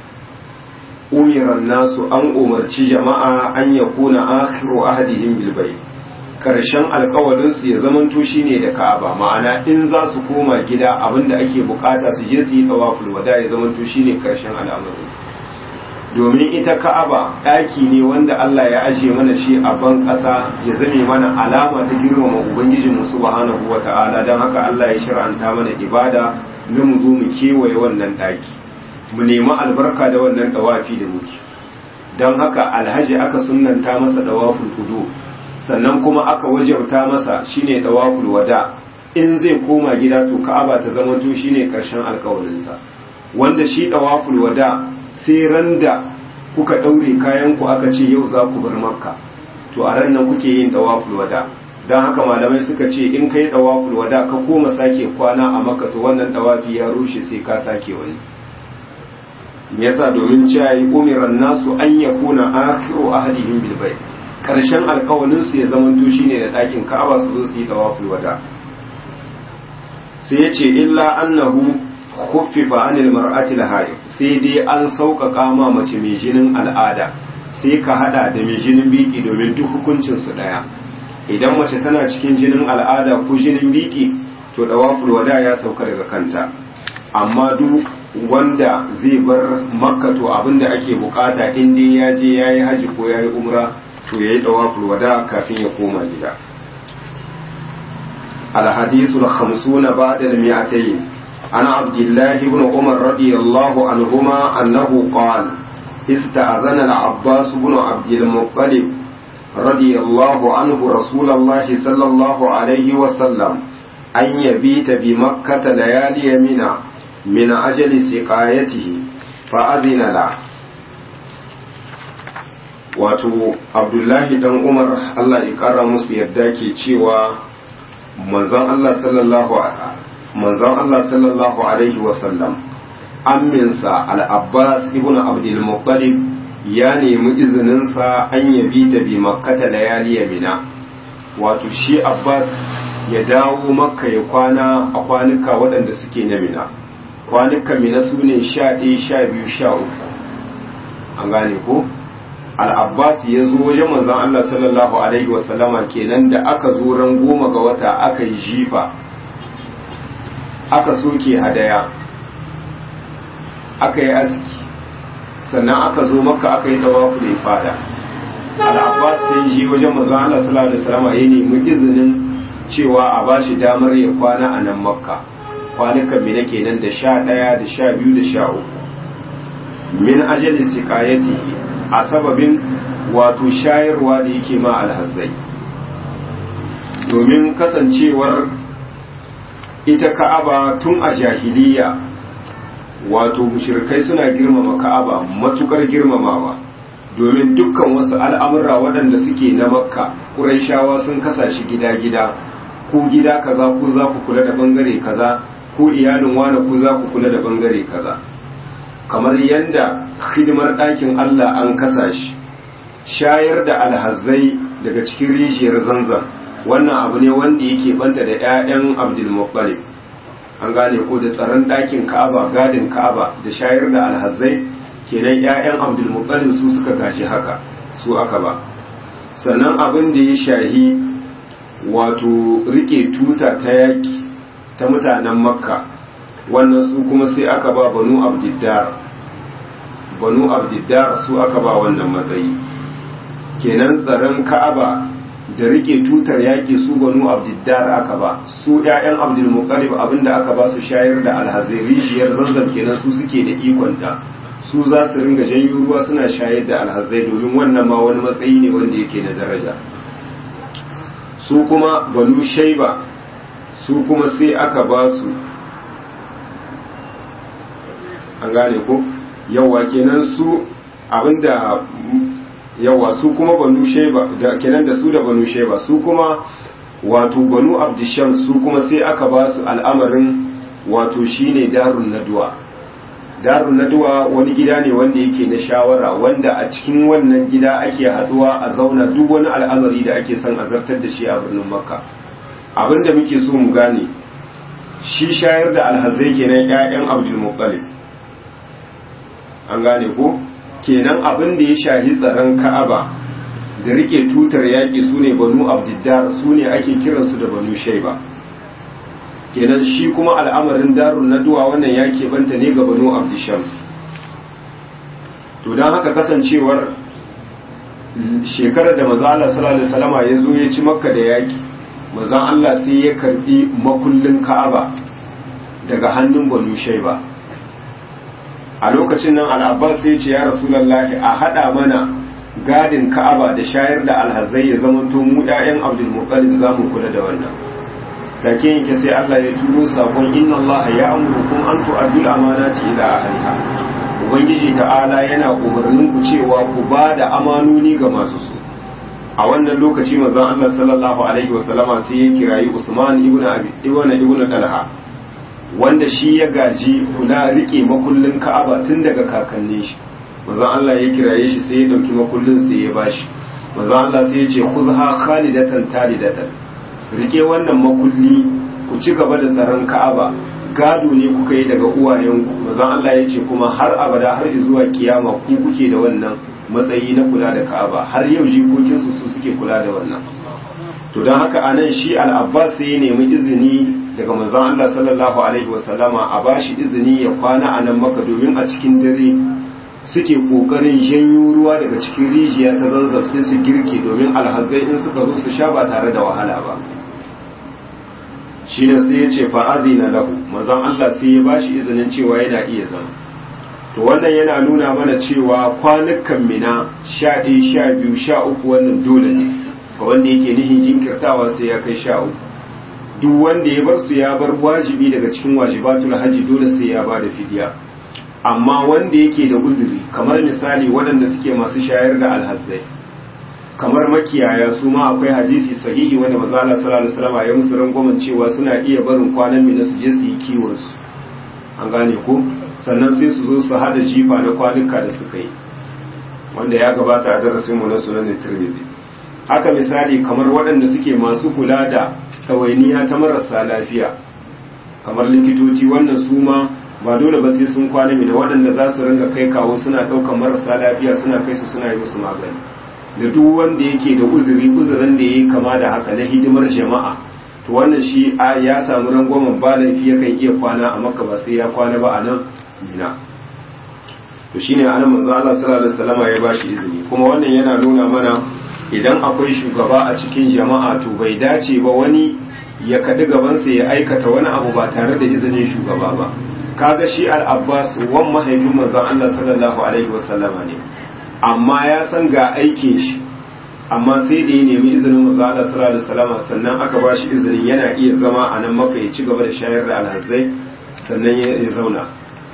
umiran nasu an umarci jama'a an ya kuna akhiru ahadihim bil bayt karshen alkawalinsu ya zamanto shine da ka'aba ma'ana in za su koma gida abinda ake bukata su je su yi tawaful wada ya zamanto shine karshen al'amarin domin ita ka'aba ɗaki ne wanda Allah ya ajiye mana shi a ban ƙasa ya zame mana alama ta girmama ubangijinmu subhanahu wa ta'ala don haka Allah ya shir'anta mana ibada na mu zo mu kewaye wannan ɗaki mu nemi albarka da wannan ɗawafi da muke don haka alhaji aka sunanta masa ɗawaful kudu sannan kuma aka wajabta masa shine ɗawaful wada in zai koma gida to ka'aba ta zama to shine ƙarshen alƙawarinsa wanda shi ɗawaful wada sai ran da kuka ɗaure kayanku aka ce yau za ku bar makka to a ran nan kuke yin ɗawaful wada don haka malamai suka ce in kai ɗawaful wada ka koma sake kwana a makka to wannan ɗawafi ya rushe sai ka sake wani me yasa domin cewa yi umiran nasu an ya kuna akhiru ahadihim bil bayt karshen alkawalin su ya zamanto shine da ɗakin ka'aba su zo su yi ɗawaful wada sai ya ce illa annahu khuffifa anil mar'atil hayd sai dai an sauƙaƙa ma mace mai jinin al'ada sai ka hada da mai jinin biki domin duk hukuncin su daya idan mace tana cikin jinin al'ada ko jinin biki to dawaful wada ya sauka daga kanta amma duk wanda zai bar makka to abinda ake bukata in dai ya je yayi haji ko yayi umra to yayi dawaful wada kafin ya koma gida الحديث الخمسون بعد المئتين عن عبد الله بن عمر رضي الله عنهما أنه قال استأذن العباس بن عبد المطلب رضي الله عنه رسول الله صلى الله عليه وسلم أن يبيت بمكة ليالي منى min ajali siqayatihi fa adina la wato abdullahi dan umar Allah ya kara musu yadda ke cewa manzon Allah sallallahu manzon Allah sallallahu alaihi wasallam amminsa al-abbas ibn abdul muttalib ya nemi izininsa an yabi ta bi makkata layali mina wato shi abbas ya dawo makka ya kwana a kwanuka waɗanda suke na mina kwanuka mina su ne sha ɗaya sha biyu sha uku an gane ko al'abbas ya zo wajen manzan allah sallallahu alaihi wasallama kenan da aka zo ran goma ga wata aka yi jifa aka soke hadaya aka yi aski sannan aka zo maka aka yi dawafu da fada al'abbas sai ji wajen manzon Allah sallallahu alaihi wasallam ya nemi izinin cewa a bashi damar ya kwana a nan makka kwanukan me nake nan da sha ɗaya da sha biyu da sha uku min ajali siqayati a sababin wato shayarwa da yake ma alhazzai domin kasancewar ita ka'aba tun a jahiliya wato mushrikai suna girmama ka'aba matukar girmamawa domin dukkan wasu al'amura waɗanda suke na makka ƙuraishawa sun kasa shi gida-gida ko gida kaza ko za ku kula da bangare kaza ko iyalin wane ko za ku kula da bangare kaza kamar yadda hidimar ɗakin allah an kasa shi shayar da alhazai daga cikin rijiyar zanzan wannan abu ne wanda yake banta da 'ya'yan abdulmuttalib an gane ko da tsaron ɗakin ka'aba gadin ka'aba da shayar da alhazai kenan 'ya'yan abdulmuttalib su suka gaji haka su aka ba sannan abin da ya shahi wato rike tuta ta yaki ta mutanen makka wannan su kuma sai aka ba banu abdiddar banu abdiddar su aka ba wannan matsayi kenan tsaron ka'aba da rike tutar yaƙi su banu abdiddar aka ba su ƴaƴan abdul muqallib abinda aka ba su shayar da alhazai rijiyar zanzan kenan su suke da ikonta su za su ringa janyo ruwa suna shayar da alhazai domin wannan ma wani matsayi ne wanda yake na daraja su kuma banu shaiba su kuma sai aka ba su an gane ko yawa kenan su abinda yawa su kuma banu sheba da kenan da su da banu sheba su kuma wato banu abdisham su kuma sai aka ba su al'amarin wato shine darun naduwa darun naduwa wani gida ne wanda yake na shawara wanda a cikin wannan gida ake haduwa a zauna duk wani al'amari da ake son a zartar da shi a birnin makka abinda muke so mu gane shi shayar da alhazai kenan 'ya'yan abdul muttalib an gane ko kenan abin da ya shahi tsaron ka'aba da rike tutar yaƙi su ne banu abdiddar su ne ake kiransu da banu shaiba kenan shi kuma al'amarin darun na duwa wannan ya keɓanta ne ga banu abdishams to don haka kasancewar shekarar da maza Allah sallallahu salama ya zo ya ci makka da yaƙi maza Allah sai ya karɓi makullin ka'aba daga hannun banu shaiba a lokacin nan al'abbas sai ce ya rasulallahi a haɗa mana gadin ka'aba da shayar da alhazai ya zamanto mu ɗayan abdulmuttalib za mu kula da wannan take yanke sai Allah ya turo sakon inna Allah ya amurkum an tu'addu al-amanati ila ahliha ubangiji ta'ala yana umarnin ku cewa ku ba da amanoni ga masu su a wannan lokaci manzon Allah sallallahu alaihi wasallama sai ya kirayi Usman ibn Abi ibn ibn Talha wanda shi ya gaji kula rike makullin ka'aba tun daga kakannin shi manzon Allah ya kiraye shi sai ya dauki makullin sai ya bashi manzon Allah sai ya ce khuzha khalidatan talidatan rike wannan makulli ku ci gaba da tsaron ka'aba gado ne kuka yi daga uwayenku manzon Allah ya ce kuma har abada har zuwa kiyama ku kuke da wannan matsayi na kula da ka'aba har yau jikokinsu su suke kula da wannan to don haka anan shi al-abbas sai ya nemi izini daga manzon Allah sallallahu alaihi wasallama a bashi izini ya kwana a nan maka domin a cikin dare suke kokarin janyo ruwa daga cikin rijiya ta zanzar sai su girke domin alhazai in suka zo su sha ba tare da wahala ba shi ne sai ya ce fa'azina lahu manzon Allah sai ya bashi izinin cewa yana iya zama to wannan yana nuna mana cewa kwanukan mina sha ɗaya sha biyu sha uku wannan dole ne ga wanda yake nihin jinkirtawa sai ya kai sha uku duk wanda ya bar su ya bar wajibi daga cikin wajibatul hajji dole sai ya bada fidiya amma wanda yake da uzuri kamar misali waɗanda suke masu shayar da alhazzai kamar makiyaya su ma akwai hadisi sahihi wanda manzo Allah sallallahu alaihi wasallam ya musu rangwamen cewa suna iya barin kwanan mina su je su yi kiwon su an gane ko sannan sai su zo su hada jifa na kwanuka da suka yi wanda ya gabata a darasin mu na sunan Tirmidhi haka misali kamar waɗanda suke masu kula da ɗawainiya ta marasa lafiya kamar likitoci wannan su ma ba dole ba sai sun kwana mina waɗanda za su ringa kai kawo suna ɗaukar marasa lafiya suna kai su suna yi musu magani da duk wanda yake da uzuri uzurin da ya yi kama da haka na hidimar jama'a to wannan shi ya samu rangwamen ba laifi yakan iya kwana a makka ba sai ya kwana ba a nan mina to shine anan manzo Allah sallallahu alaihi wasallam ya bashi izini kuma wannan yana nuna mana idan akwai shugaba a cikin jama'a to bai dace ba wani ya kaɗi gabansa ya aikata wani abu ba tare da izinin shugaba ba kaga shi al-abbas wan mahaifin manzon Allah sallallahu alaihi wasallama ne amma ya san ga aikin shi amma sai da ya nemi izinin manzon Allah sallallahu alaihi wasallama sannan aka ba shi izinin yana iya zama a nan maka ya ci gaba da shayar da alhazai sannan ya zauna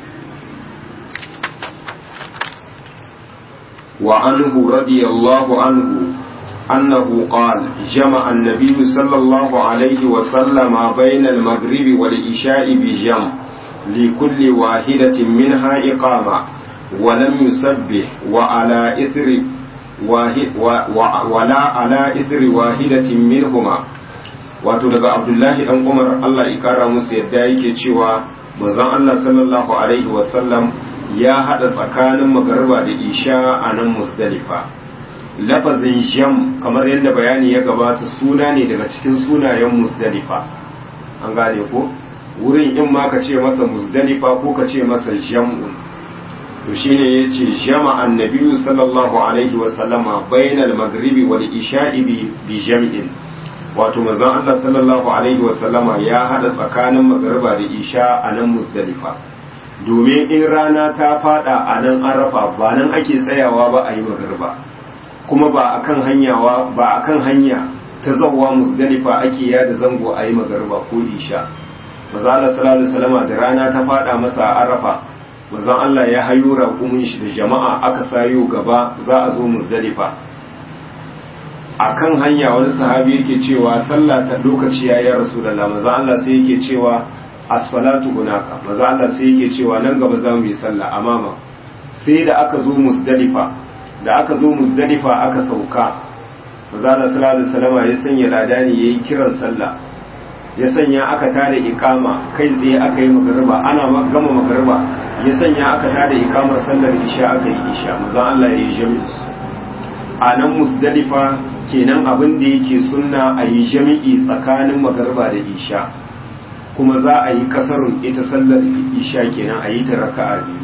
وعنه رضي الله عنه أنه قال جمع النبي صلى الله عليه وسلم بين المغرب والعشاء بجمع لكل واحدة منها إقامة ولم يسبح وعلى إثر واحد ولا على إثر واحدة منهما wato daga abdullahi dan umar allah ya kara musu yadda yake cewa manzon allah sallallahu alaihi wasallam ya hada tsakanin magarba da isha a nan musdalifa lafazin jam kamar yadda bayani ya gabata suna ne daga cikin sunayen musdalifa an gane ko wurin in ma ka ce masa musdalifa ko ka ce masa jam'un to shine yace jama annabi sallallahu alaihi wa sallama bainal maghribi wal isha'i bi jam'in wato manzon Allah sallallahu alaihi wa sallama ya hada tsakanin magriba da isha a nan musdalifa domin in rana ta fada a nan arafa ba nan ake tsayawa ba a yi magriba kuma ba akan hanyawa ba akan hanya ta zawwa musdalifa ake yada zango a yi magriba ko isha manzon Allah sallallahu alaihi wa sallama da rana ta fada masa a arafa manzon Allah ya hayo raƙumin shi da jama'a aka sayo gaba za a zo musdalifa a kan hanya wani sahabi yake cewa sallah ta lokaci ya yi rasulallah manzon Allah sai yake cewa as-salatu hunaka manzon Allah sai yake cewa nan gaba za mu yi sallah amama sai da aka zo musdalifa da aka zo musdalifa aka sauka manzon Allah sallallahu alaihi wasallam ya sanya ladani yayi kiran sallah ya sanya aka tada ikama kai tsaye aka yi magariba ana gama magariba ya sanya aka tada ikamar sallar isha aka yi isha manzon Allah ya yi jami'i a nan musdalifa kenan abin da yake sunna a yi jami'i tsakanin magariba da isha kuma za a yi kasarun ita sallar isha kenan a yi ta raka'a biyu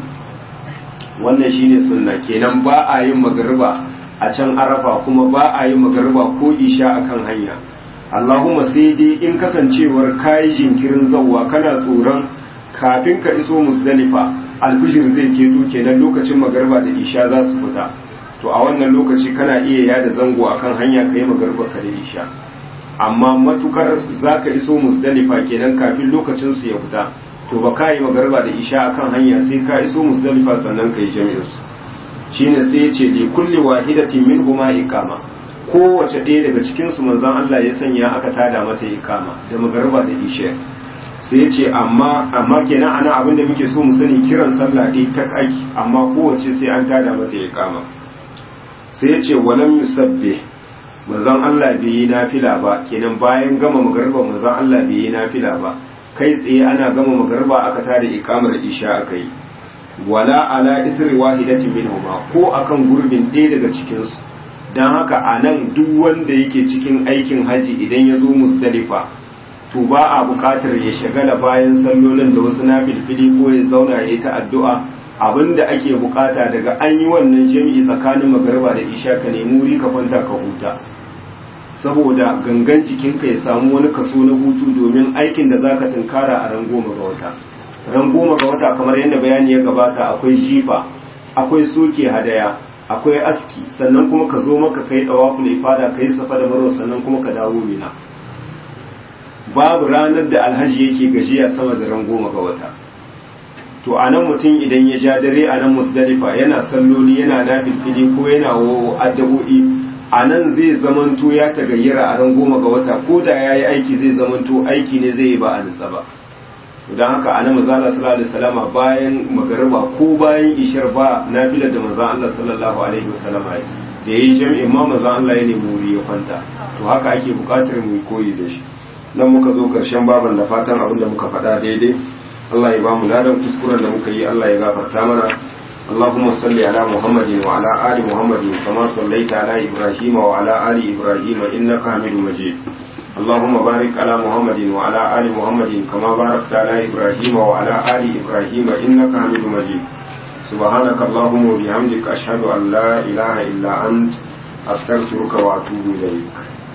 wannan shine sunna kenan ba a yin magariba a can arafa kuma ba a yin magariba ko isha akan hanya Allahumma sai dai in kasancewar kayi jinkirin zawwa kana tsoron kafin ka iso musdalifa alfijir zai keto kenan lokacin magarba da isha za su fita to a wannan lokaci kana iya yada zango akan hanya kai magarba ka da isha amma matukar zaka iso musdalifa kenan kafin lokacin su ya fita to ba ka yi magarba da isha akan hanya sai ka iso musdalifa sannan ka yi jami'in su shine sai ya ce li kulli wahidatin minhuma iqama kowace ɗaya daga cikinsu manzon Allah ya sanya aka tada mata ikama da magarba da isha sai ya ce amma amma kenan ana abin da muke so mu sani kiran sallah ɗaya ta aiki amma kowace sai an tada mata ikama sai ya ce walam yusabbi manzon Allah bai yi nafila ba kenan bayan gama magarba manzon Allah bai yi nafila ba kai tsaye ana gama magarba aka tada ikamar isha aka yi wala ala isri wahidatin minhuma ko akan gurbin ɗaya daga cikinsu don haka a nan duk wanda yake cikin aikin haji idan ya zo musdalifa to ba a bukatar ya shagala bayan sallolin da wasu na filfili ko ya zauna ya yi ta addu'a abinda ake bukata daga an yi wannan jami'i tsakanin magarba da isha ka nemi wuri ka kwanta ka huta saboda gangan jikinka ya samu wani kaso na hutu domin aikin da zaka tunkara a ran goma ga wata ran goma ga wata kamar yadda bayani ya gabata akwai jifa akwai soke hadaya akwai aski sannan kuma ka zo maka kai dawaful ifada kai safa da marwa sannan kuma ka dawo mina babu ranar da alhaji yake gajiya sama da ran goma ga wata to a nan mutum idan ya ja dare a nan musdalifa yana salloli yana nafilfili ko yana addabo'i a nan zai zamanto ya tagayyara a ran goma ga wata ko da ya yi aiki zai zamanto aiki ne zai yi ba a nutsa ba don haka a nan mazala sallallahu alaihi wasallama bayan magariba ko bayan ishar ba nafilar da maza Allah sallallahu alaihi wasallama da ya yi jami'in ma maza Allah ya nemi wuri ya kwanta to haka ake bukatar mu koyi da shi nan muka zo karshen baban da fatan abin da muka faɗa daidai Allah ya ba mu ladan kuskuren da muka yi Allah ya gafarta mana اللهم صل على محمد وعلى آل محمد كما صليت على إبراهيم وعلى آل إبراهيم إنك حميد مجيد اللهم بارك على محمد وعلى آل محمد كما باركت على إبراهيم وعلى آل إبراهيم إنك حميد مجيد سبحانك اللهم وبحمدك أشهد أن لا إله إلا أنت أستغفرك وأتوب إليك